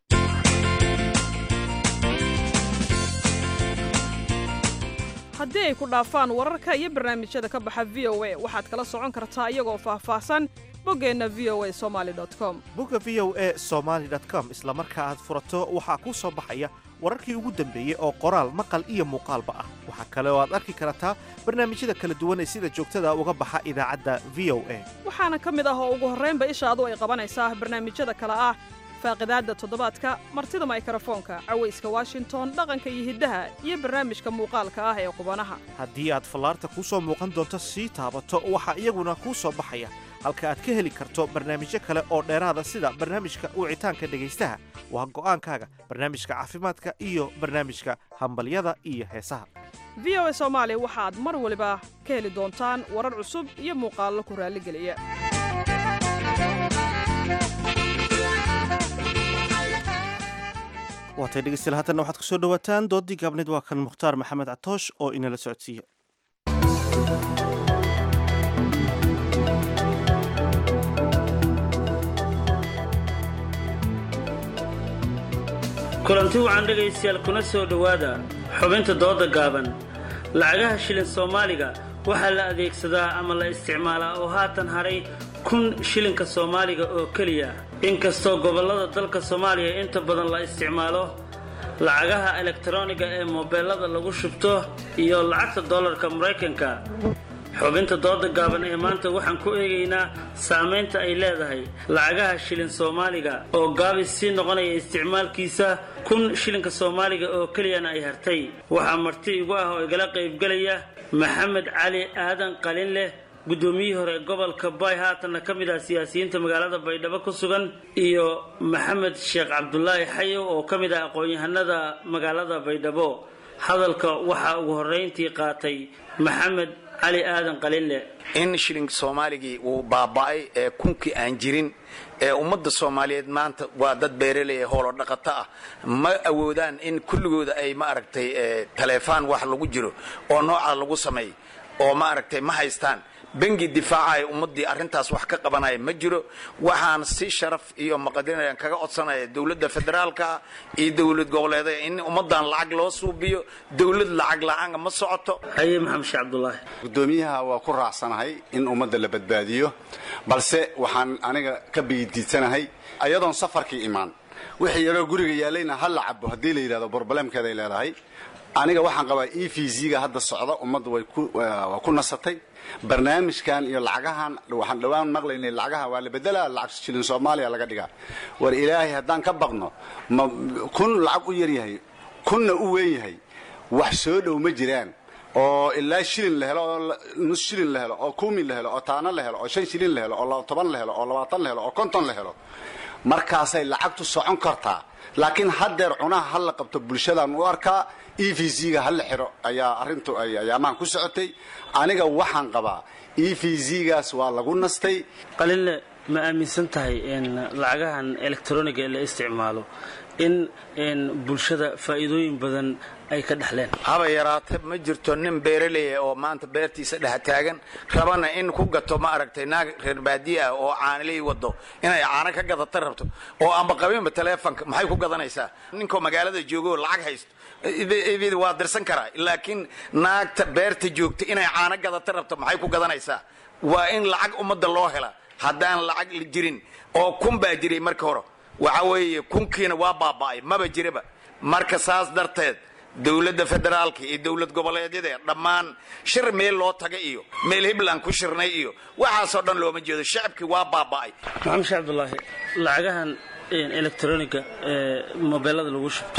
haddii ay ku dhaafaan wararka iyo barnaamijyada ka baxa v o a waxaad kala socon kartaa iyagoo faahfaahsan boggeenna v o a somaali com bogga v o a somaali com isla marka aad furato waxaa kuu soo baxaya wararkii ugu dambeeyey oo qoraal maqal iyo muuqaalba ah waxaa kale oo aad arki kartaa barnaamijyada kala duwan ee sida joogtada uga baxa idaacadda v o a waxaana ka mid ah oo ugu horraynba ishaadu ay qabanaysaa barnaamijyada kale ah faaqidaadda toddobaadka martida maykarafoonka cawayska washington dhaqanka iyo hiddaha iyo barnaamijka muuqaalka ah ee qubanaha haddii aad fallaarta kuu soo muuqan doonto sii taabato waxaa iyaguna kuu soo baxaya halka aad ka heli karto barnaamijyo kale oo dheeraada sida barnaamijka wicitaanka dhegaystaha waa go'aankaaga barnaamijka caafimaadka iyo barnaamijka hambalyada iyo heesaha v o a soomaali waxaad mar waliba ka heli doontaan warar cusub iyo muuqaallo ku raalligeliya waatay dhegeystayaal haatanna waxaad kusoo dhowaataan doodii gaabneed waa kan mukhtaar maxamed catoosh oo inala socodsiiya kulanti wacan dhegaystayaal kuna soo dhowaada xubinta dooda gaaban lacagaha shilin soomaaliga waxaa la adeegsadaa ama la isticmaalaa oo haatan hadhay kun shilinka soomaaliga oo keliya inkastoo gobollada dalka soomaaliya inta badan la isticmaalo lacagaha elektaroniga ee moobeelada lagu shubto iyo lacagta dollarka maraykanka xubinta dooda gaaban ee maanta waxaan ku eegaynaa saamaynta ay leedahay lacagaha shilin soomaaliga oo gaabis sii noqonaya isticmaalkiisa kun shilinka soomaaliga oo keliyana ay hartay waxaa marti igu ah oo igala qaybgelaya maxamed cali aadan qalin leh guddoomiyihii hore gobolka bay haatanna ka mid ah siyaasiyiinta magaalada baydhabo ku sugan iyo maxamed sheekh cabdulaahi xayow oo ka mid ah aqoon-yahanada magaalada baydhabo hadalka waxaa ugu horrayntii qaatay maxamed cali aadan qalinle in shilling soomaaligii uu baaba'ay ee kunkii aan jirin ee ummadda soomaaliyeed maanta waa dad beeraley ee hoolo dhaqato ah ma awoodaan in kulligooda ay ma aragtay taleefaan wax lagu jiro oo noocaa lagu sameey oo ma aragtay ma haystaan bengi difaacaya ummaddii arrintaas wax ka qabanaya ma jiro waxaan si sharaf iyo maqadiran kaga codsanaya dowladda federaalka iyo dowlad goboleedaya in ummaddan lacag loo suubiyo dowlad lacag la-aanga ma socoto haye maxamed sheekh cabdulaahi gudoomiyaha waa ku raacsanahay in ummadda la badbaadiyo balse waxaan aniga ka biidiidsanahay ayadoon safarkii imaan wixii yaroo guriga yaalayna ha la cabo haddii la yidhahdo borbalemkeeday leedahay aniga waxaan qabaa e v z-ga hadda socda ummadda way waa ku nasatay barnaamijkan iyo lacagahan waxaan dhowaan maqlaynay lacagaha waa la bedelaa lacag shilin soomaaliya laga dhigaa war ilaahay haddaan ka baqno ma kun lacag u yar yahay kunna u weyn yahay wax soo dhow ma jiraan oo ilaa shilin la helo oo nus shilin la helo oo kumi la helo oo taano la helo oo shan shilin la helo oo toban la helo oo labaatan la helo oo konton la helo markaasay lacagtu socon kartaa laakiin haddeer cunaha ha la qabto bulshadaan u arkaa e v z-ga ha la xiro ayaa arrintu ay ayaamahan ku socotay aniga waxaan qabaa e v z-gaas waa lagu nastay qalinle ma aaminsan tahay in lacagahan elektroniga ee la isticmaalo in bulshada faa'iidooyin badan ay ka dhexleen haba yaraate ma jirto nin beeraleya oo maanta beertiisa dhex taagan rabana in ku gato ma aragtay naag reer baadiye ah oo caanilay wado inay caano ka gadata rabto oo amba qabinba taleefonka maxay ku gadanaysaa ninkoo magaalada joogoo lacag haysto waa dirsan karaa laakiin naagta beerta joogta inay caano gadata rabto maxay ku gadanaysaa waa in lacag ummadda loo hela haddaan lacag jirin oo kun baa jiray marka hore waxa weeye kunkiina waa baaba'ay maba jiraba marka saas darteed dowladda federaalka iyo dowlad goboleedyada dhammaan shir meel loo taga iyo meel hibland ku shirnay iyo waxaasoo dhan looma jeedo shacabkii waa baaba'ay maxamed sheekh cabdulaahi lacagahan elektroniga ee mobeelada lagu shubto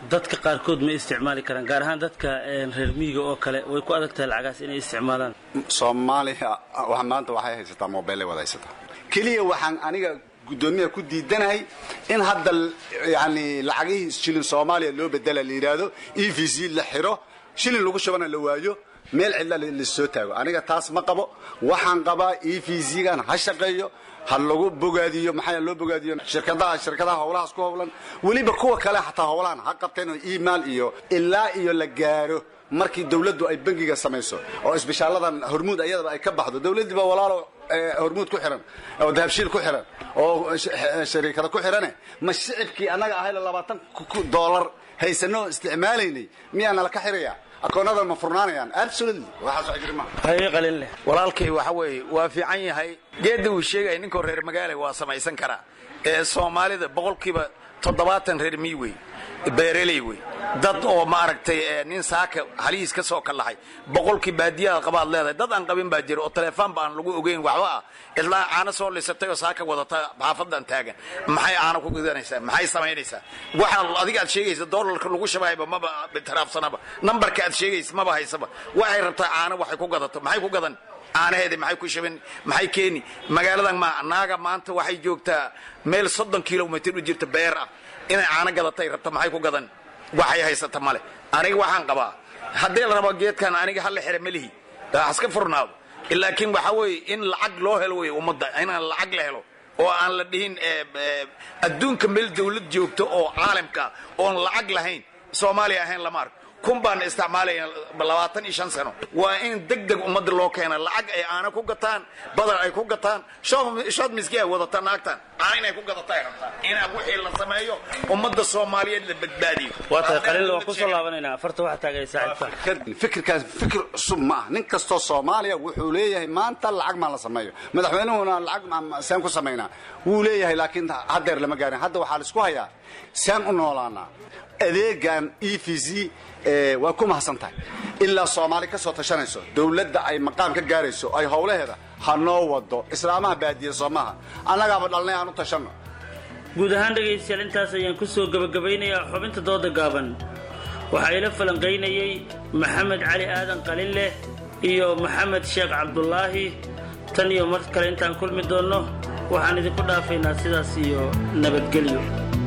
dadka qaarkood ma isticmaali karaan gaar ahaan dadka reer miyiga oo kale way ku adag tahay lacagaas inay isticmaalaan soomaaliya wa- maanta waxay haysataa mobeellay wada haysataa keliya waxaan aniga guddoomiyaha ku diidanahay in hadda yani lacagihii shilin soomaaliya loo bedela la yidhaahdo e v c la xiro shilin lagu shubana la waayo meel cidla lasoo taago aniga taas ma qabo waxaan qabaa e v c-gan ha shaqeeyo ha lagu bogaadiyo maxaa loo bogaadiyo shirkadaha shirkadaha howlahaas ku howlan weliba kuwa kale xataa howlahan ha qabteen oo email iyo ilaa iyo la gaaro markii dawladdu ay bangiga samayso oo isbishaaladan hormuud ayadaba ay ka baxdo dawladdii baa walaalo eh, hormuud ku xiran oo dahabshiil ku xiran oo sh- eh, shariikada ku xirane ma shicibkii annaga ahayla labaatan doolar haysanoo isticmaalaynay miyaa nala ka xiraya akoonadan ma furnaanayaan absolutely waxaas wax jiri maaha haye qalin leh walaalkay waxa weeye waa fiican yahay geedda uu sheegaya ninkoo reer magaala waa samaysan karaa ee soomaalida boqolkiiba toddobaatan reer miyi wey beereley wey dad oo maaragtay ee nin saaka halihiis ka soo kallaxay boqolkii baadiyaha qabaad leedahay dad aan qabin baa jira oo telefoonba aan lagu ogeyn waxba ah ilaa caano soo lisatay oo saaka wadata xaafadan taagan maxay caano ku gudanaysaa maxay samaynaysaa waxa adiga aad sheegaysa doolarka lagu shabayba maba bitiraafsanaba nambarka aad sheegaysa maba haysaba waxay rabtaa caano waxay ku gadato maxay ku gadan caanaheedi maxay ku shabin maxay keeni magaaladan ma naaga maanta waxay joogtaa meel soddon kilomitr u jirta beer ah inay caano gadatay rabta maxay ku gadan waxay haysata male aniga waxaan qabaa haddii la rabo geedkan aniga hala xira melihi haska furnaado laakiin waxa weeye in lacag loo helo wey ummadda inaan lacag la helo oo aan la dhihin eh, eh, adduunka meel dawlad joogto oo caalamka oon lacag lahayn soomaaliya ahayn lama arko kun baan isticmaalaya labaatan iyo shan sano waa in deg deg ummadda loo keena lacag ay caano ku gataan badar ay ku gataan shoo- shood miski ay wadata naagtan caano inay ku gadata ay rabtaan in wixii la sameeyo ummadda soomaaliyeed la badbaadiyo waa tahay qalin leh waan kusoo laabanaynaa afarta waxaa taagay saaxiibka fikirkaas fikir cusub ma ah nin kastoo soomaaliya wuxuu leeyahay maanta lacag maa la sameeyo madaxweynuhuna lacag ma- saan ku samaynaa wuu leeyahay laakiin haddeer lama gaarin hadda waxaa la isku hayaa saan u noolaanaa adeegan e v c eh, waa ku mahadsan tahay ilaa soomaali ka soo tashanayso dawladda ay maqaam ka gaarayso ay howlaheeda ha noo wado islaamaha baadiya soo maaha annagaaba dhalnay aan u tashanno guud ahaan dhegaystayaal intaas ayaan ku soo gebagabeynayaa xubinta dooda gaaban waxaa ila falanqaynayey maxamed cali aadan qalinleh iyo maxamed sheekh cabdulaahi tan iyo mar kale intaan kulmi doonno waxaan idinku dhaafaynaa sidaas iyo nabadgelyo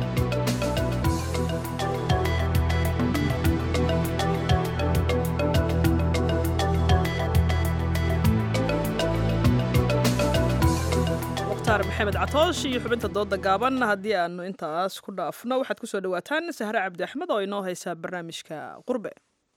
mukhtaar maxamed catoosh iyo xubinta dooda gaaban haddii aanu intaas ku dhaafno waxaad kusoo dhawaataan sahre cabdi axmed oo inoo haysaa barnaamijka qurbe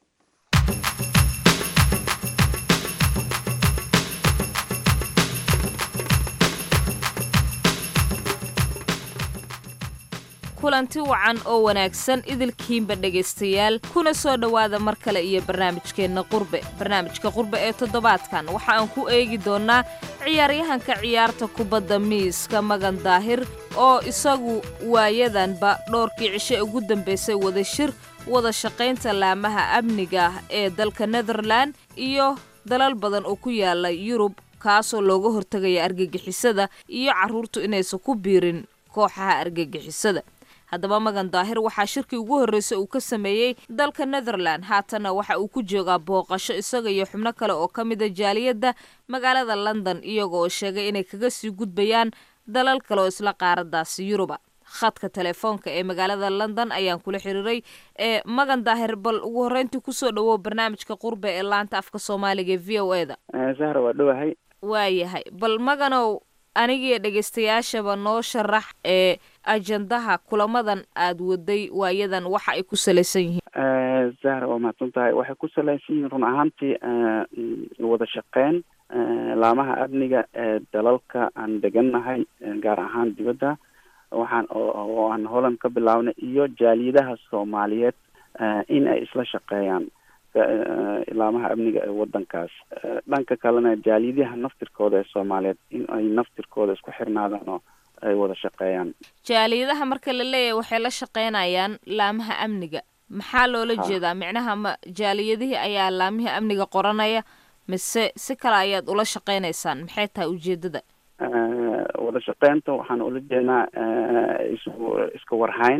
kulanti wacan oo wanaagsan idilkiinba dhegaystayaal kuna soo dhowaada mar kale iyo barnaamijkeenna qurbe barnaamijka qurbe ee toddobaadkan waxa aan ku eegi doonnaa ciyaaryahanka ciyaarta kubadda miiska magan daahir oo isagu waayadanba dhowrkii cishe ugu dambaysay wada shir wada shaqaynta laamaha amniga ah ee dalka netherland iyo dalal badan oo ku yaala yurub kaasoo looga hortegaya argagixisada iyo carruurtu inaysan ku biirin kooxaha argagixisada haddaba magan daahir waxaa shirkii ugu horreysay uu ka sameeyey dalka netherland haatanna waxa uu ku joogaa booqasho isaga iyo xubno kale oo ka mida jaaliyadda magaalada london iyagoo sheegay inay kaga sii gudbayaan dalal kale oo isla qaaradaasi yuruba khadka telefoonka ee magaalada london ayaan kula xiriiray ee magan daahir bal ugu horreyntii kusoo dhawow barnaamijka qurbe ee laanta afka soomaaliga ee v o e da sahra waa dhowahay waayahay bal maganow anigiiyo dhegaystayaashaba noo sharax ee ajandaha kulamadan aad waday waayadan waxa ay ku salaysan yihiin zahra waa mahadsan tahay waxay ku salaysan yihiin run ahaantii wada shaqeyn laamaha amniga ee dalalka aan degannahay gaar ahaan dibadda waxaan oo aan holland ka bilaabnay iyo jaaliyadaha soomaaliyeed in ay isla shaqeeyaan laamaha amniga ee wadankaas dhanka kalena jaaliyadaha naftirkooda ee soomaaliyeed in ay naftirkooda isku xirnaadaan oo ay wada shaqeeyaan jaaliyadaha marka la leeyahay waxay la shaqeynayaan laamaha amniga maxaa loola jeedaa micnaha ma jaaliyadihii ayaa laamihii amniga qoranaya mise si kale ayaad ula shaqeynaysaan maxay tahay ujeedada wada shaqeynta waxaan ula jeednaa is iska warhayn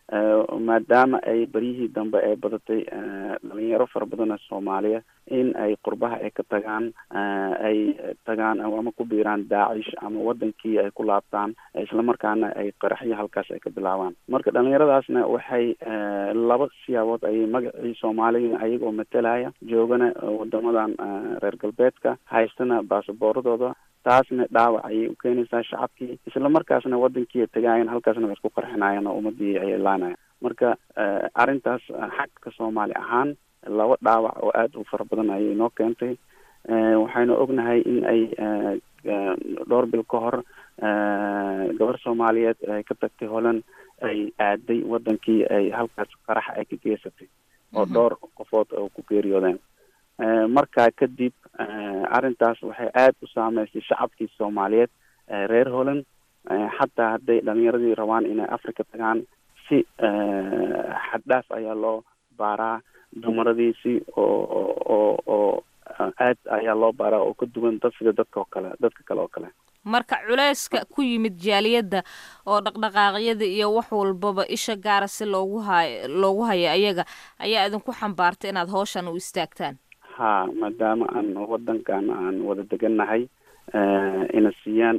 maadaama ay beryihii dambe ay badatay dhalinyaro fara badan oo soomaaliya in ay qurbaha ay ka tagaan ay tagaan ama ku biiraan daacish ama wadankii ay ku laabtaan islamarkaana ay qaraxyo halkaas ay ka bilaabaan marka dhalinyaradaasna waxay laba siyaabood ayay magacii soomaaliya ayagoo matalaya joogana wadamadan reer galbeedka haystana baasabooradooda taasna dhaawac ayay u keenaysaa shacabkii islamarkaasna wadankii ay tagaayan halkaasna way isku qarxinayaan oo ummadii ayay laanayan marka arrintaas xagka soomaali ahaan laba dhaawac oo aada u fara badan ayay noo keentay waxaynu ognahay in ay dhowr bil ka hor gabar soomaaliyeed ay ka tagtay holland ay aaday wadankii ay halkaas qarax ay ka geysatay oo dhowr qofood oo ku geeriyoodeen markaa kadib arrintaas waxay aada u saameysay shacabkii soomaaliyeed reer holland xataa hadday dhalinyaradii rabaan inay africa tagaan si xaddhaaf ayaa loo baaraa dumaradiisi oo oo oo aad ayaa loo baaraa oo ka duwan dad sida dadka oo kale dadka kale oo kale marka culeyska ku yimid jaaliyadda oo dhaqdhaqaaqyada iyo wax walbaba isha gaara si loogu hayo loogu hayo ayaga ayaa idinku xambaartay inaad hawshan u istaagtaan ha maadaama aan wadankan aan wada degannahay ina siiyaan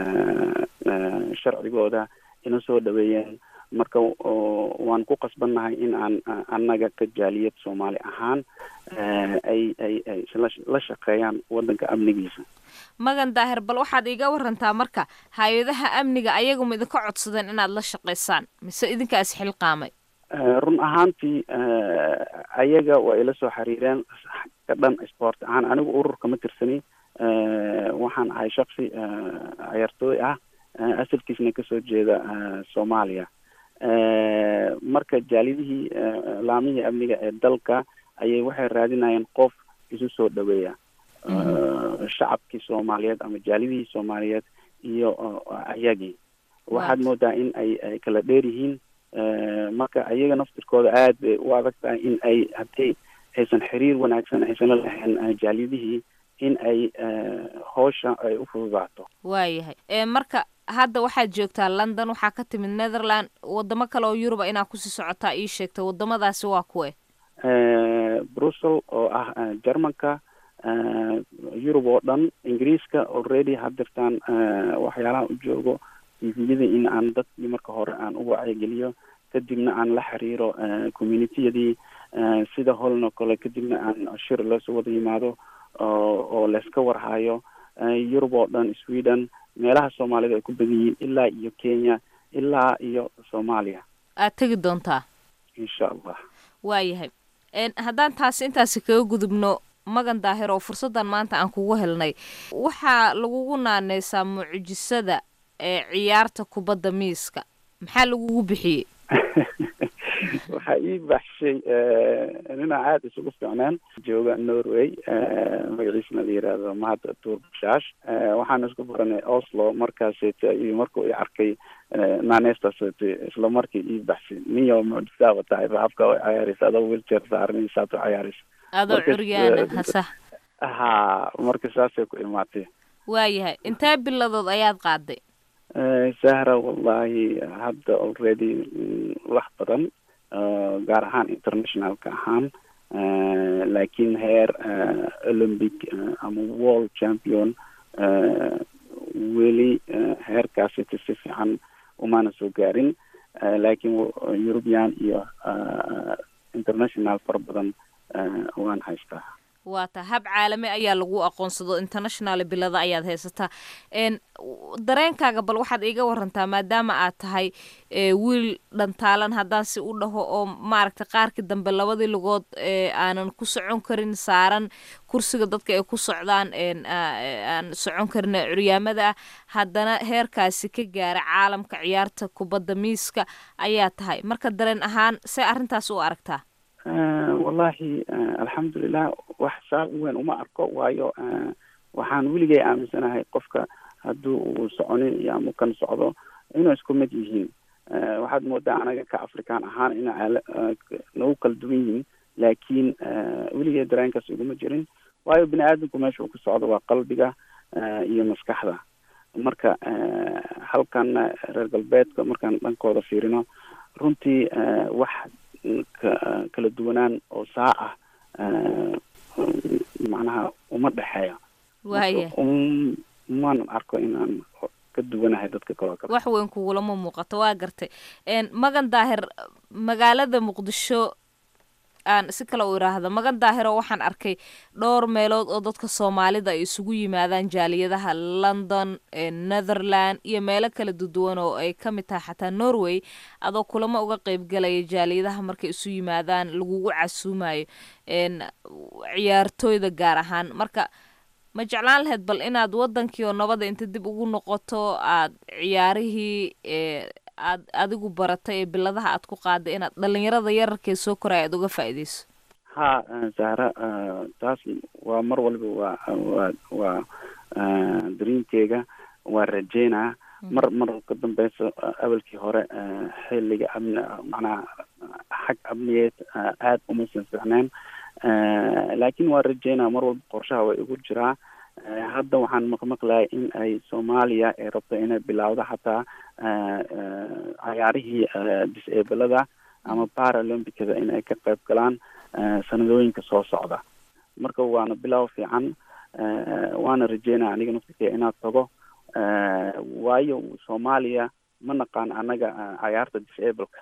sharcigooda ina soo dhaweeyeen marka waan ku qasbannahay in aan annaga ka jaaliyad soomaali ahaan ay ay ay la shaqeeyaan wadanka amnigiisa magan daahir bal waxaad iiga warantaa marka hay-adaha amniga ayaguma idinka codsadeen inaad la shaqaysaan mise idinkaas xilqaamay run ahaantii ayaga waa ila soo xiriireen ka dhan sport ahaan anigu ururka ma tirsani waxaan ahay shaksi ciyaartooy ah asalkiisna kasoo jeeda soomaaliya marka jaalidihii laamihii amniga ee dalka ayay waxay raadinayeen qof isu soo dhaweeya shacabkii soomaaliyeed ama jaalidihii soomaaliyeed iyo ayagii waxaad moodaa in ay ay kala dheer yihiin marka ayaga naftirkooda aad bay u adag tahay in ay haddii aysan xiriir wanaagsan aysan la lahayn jaalidihii in ay howsha ay u fududaato waayahay marka hadda waxaad joogtaa london waxaa ka timid netherland wadamo kale oo yuruba inaad kusii socotaa ii sheegta wadamadaasi waa kuwe brussel oo ah germanka yurub oo dhan ingiriiska already hadirtaan waxyaalaha u joogo tviyada in aan dadkii marka hore aan u wacyigeliyo kadibna aan la xiriiro communitiyadii sida holn oo kale kadibna aan shir loosoo wada yimaado oo layska warhayo yurub oo dhan sweden meelaha soomaalida ay ku badan yihiin ilaa iyo kenya ilaa iyo soomaaliya aad tegi doontaa insha allah waayahay haddaan taasi intaasi kaga gudubno magan daahir oo fursaddan maanta aan kugu helnay waxaa lagugu naaneysaa mucjisada ee ciyaarta kubadda miiska maxaa lagugu bixiyey waxaa ii baxshay ninaa aada isugu fiicneen jooga norway magaciisna la yiraahdo mahad tuur bashash waxaan isku baranay oslo markaaseta iyo markuu i arkay naaneystaaseta isla markii ii baxshay niyo mucjisaaba tahay habka way cayaaraysa adoo wheelchair saaran saad u cayaaraysa adoo curyaana hasa ha marka saasay ku imaatay waayahay intee biladood ayaad qaaday sahra wallahi hadda already wax badan gaar ahaan internationalka ahaan laakiin heer olympic ama world champion weli heerkaasita si fiican umana soo gaarin laakiin european iyo international fara badan waan haystaa waa ta hab caalami ayaa lagu aqoonsado international bilada ayaad haysataa dareenkaaga bal waxaad iiga warantaa maadaama aad tahay wiil dhantaalan haddaan si u dhaho oo maaragtay qaarkii dambe labadii lugood aanan ku socon karin saaran kursiga dadka ay ku socdaan aan socon karin curyaamada ah haddana heerkaasi ka gaara caalamka ciyaarta kubadda miiska ayaa tahay marka dareen ahaan see arrintaas u aragtaa wallahi alxamdulilah wax saab weyn uma arko waayo waxaan weligay aaminsanahay qofka haddii uu soconin iyo ama kan socdo inuu isku mid yihiin waxaad moodaa anaga ka afrikaan ahaan ina nagu kala duwan yihiin laakiin weligay dareenkaas iguma jirin waayo bini aadamku meesha uu ka socdo waa qalbiga iyo maskaxda marka halkan reer galbeedka markaan dhankooda fiirino runtii wax kala duwanaan oo saa ah macnaha uma dhexeeya waaya maanan arko inaan ka duwanahay dadka kaloo kale wax weyn kugulama muuqato waa gartay magan daahir magaalada muqdisho aan si kale u iraahda magan daahiro waxaan arkay dhowr meelood oo dadka soomaalida ay isugu yimaadaan jaaliyadaha london netherland iyo meelo kala duduwan oo ay ka mid tahay xataa norway adoo kulamo uga qeybgalaya jaaliyadaha markay isu yimaadaan lagugu casuumayo ciyaartooyda gaar ahaan marka ma jeclaan lahayd bal inaad wadankii oo nabada inta dib ugu noqoto aad ciyaarihii aad adigu baratay ee biladaha aad ku qaaday inaad dhalinyarada yararkee soo koraya aad uga faa'iideyso ha zahra taas waa mar waliba waa waa waa dariinkeyga waa rajeynaa mar mar ka dambeysa awalkii hore xilliga amni macnaha xag amniyeed aada uma sanficneen laakiin waa rajeynaa mar walba qorshaha way igu jiraa hadda waxaan maqmaqlayay in ay soomaaliya ay rabto inay bilowdo xataa cayaarihii disablada ama paralympicsda in ay ka qayb galaan sanadooyinka soo socda marka waana bilow fiican waana rajeynaya aniga naftirkee inaad tago waayo soomaaliya ma naqaan anaga cayaarta disableka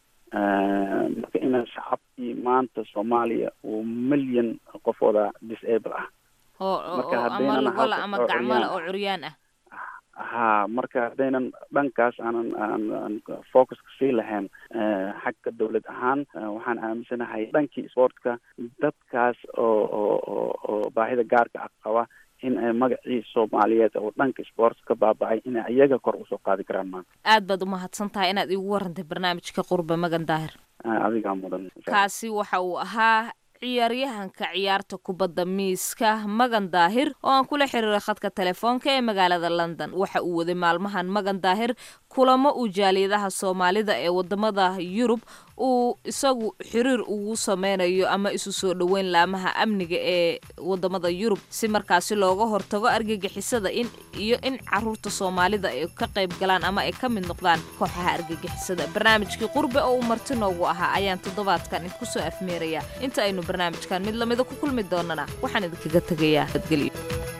marka inaan shacabkii maanta soomaaliya uu milyan qofooda disable ah oo ama lugola ama gacmala oo curyaan ah ha marka haddaynan dhankaas aanan aan focuska sii lahayn xagga dawlad ahaan waxaan aaminsanahay dhankii sportka dadkaas oo oo oo oo baahida gaarka ah qaba in ay magacii soomaaliyeed oo dhanka sports ka baaba-ay inay iyaga kor usoo qaadi karaan maanta aad baad umahadsan tahay inaad iigu warantay barnaamijka qurbe magan daahir adigaa mudan kaasi waxa uu ahaa ciyaaryahanka ciyaarta kubadda miiska magan daahir oo aan kula xiriiray khadka telefoonka ee magaalada london waxa uu waday maalmahan magan daahir kulamo uu jaaliyadaha soomaalida ee wadamada yurub uu isagu xiriir ugu sameynayo ama isu soo dhoweyn laamaha amniga ee wadamada yurub si markaasi looga hortago argagixisada in iyo in caruurta soomaalida ay ka qayb galaan ama ay ka mid noqdaan kooxaha argagixisada barnaamijkii qurbe oo uu marti noogu ahaa ayaan toddobaadkan idinku soo afmeerayaa inta aynu barnaamijkan mid lamida ku kulmi doonana waxaan idinkaga tegayaa badgelyo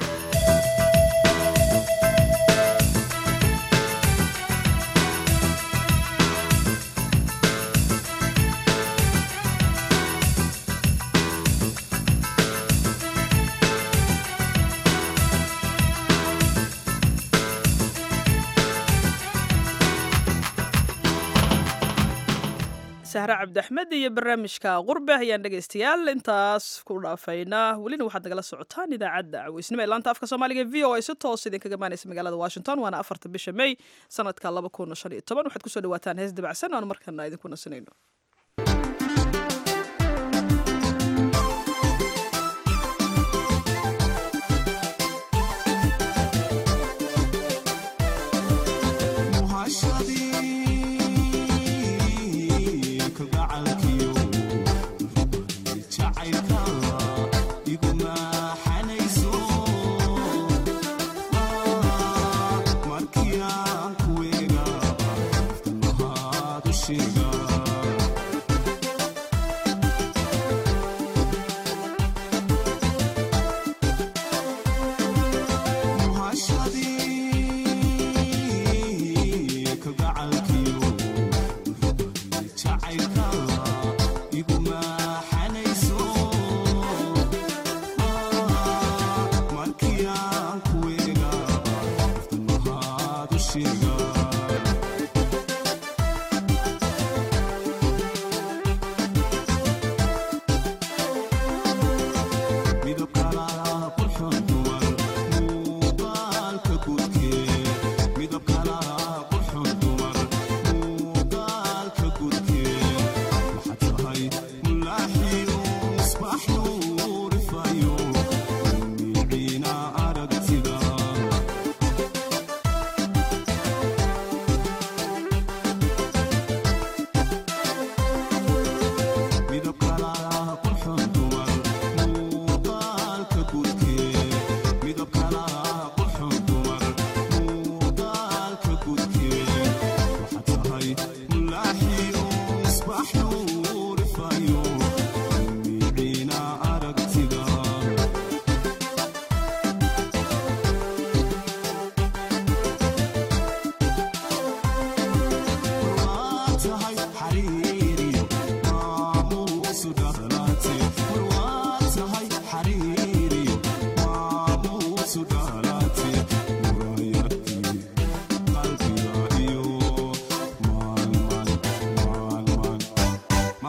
sahre cabdiaxmed iyo barnaamijka qurbe ayaan dhegaystayaal intaas ku dhaafaynaa welina waxaad nagala socotaan idaacadda caweysnimo ee laanta afka soomaaliga v o a si toos idinkaga imaanaysa magaalada washington waana afarta bisha may sanadka laba kun shan iyo toban waxaad kusoo dhawaataan hees dabacsan oan markana idinku nasanayno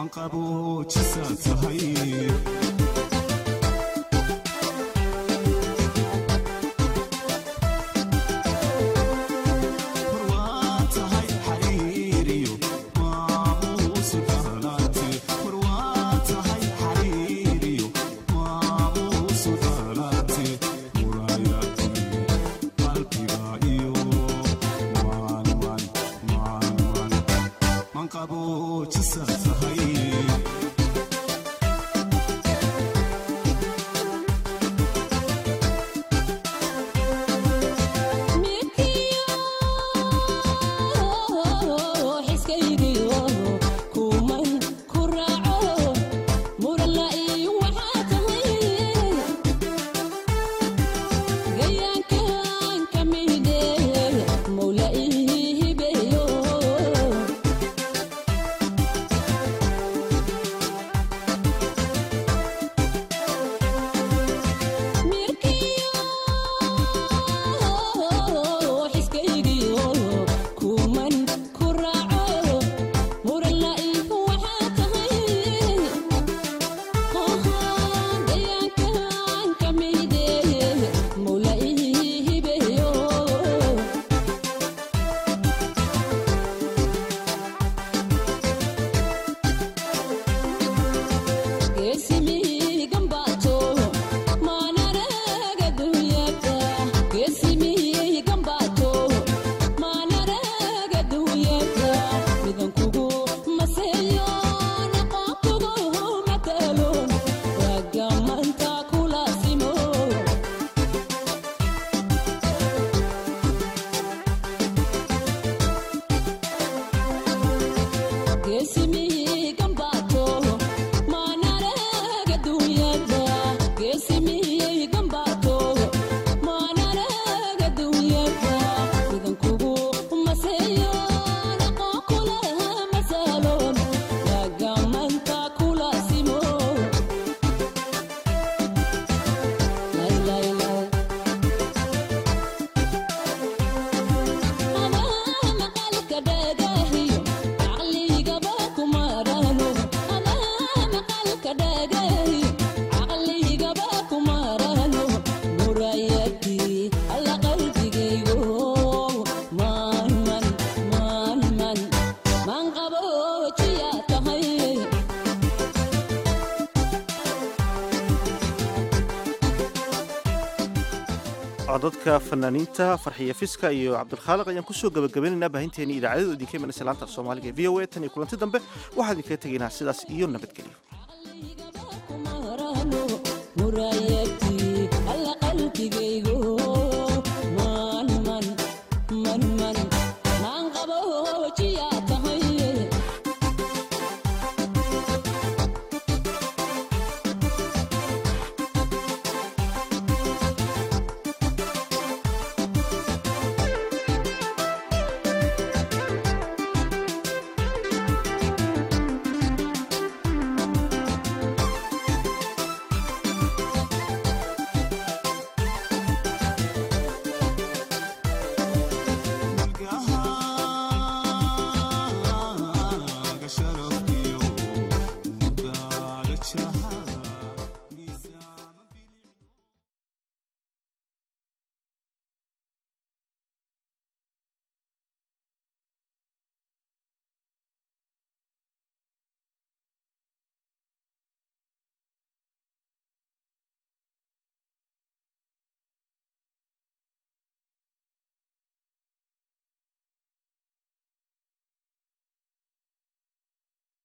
codadka fanaaniinta farxiya fiska iyo cabdilkhaaliq ayaan kusoo gabagabaynaynaa baahinteeni idaacadadu idinka imanaysa laanta af soomaaliga ee v o a tan iyo kulanti dambe waxaan idinkaga tegaynaa sidaas iyo nabadgelyo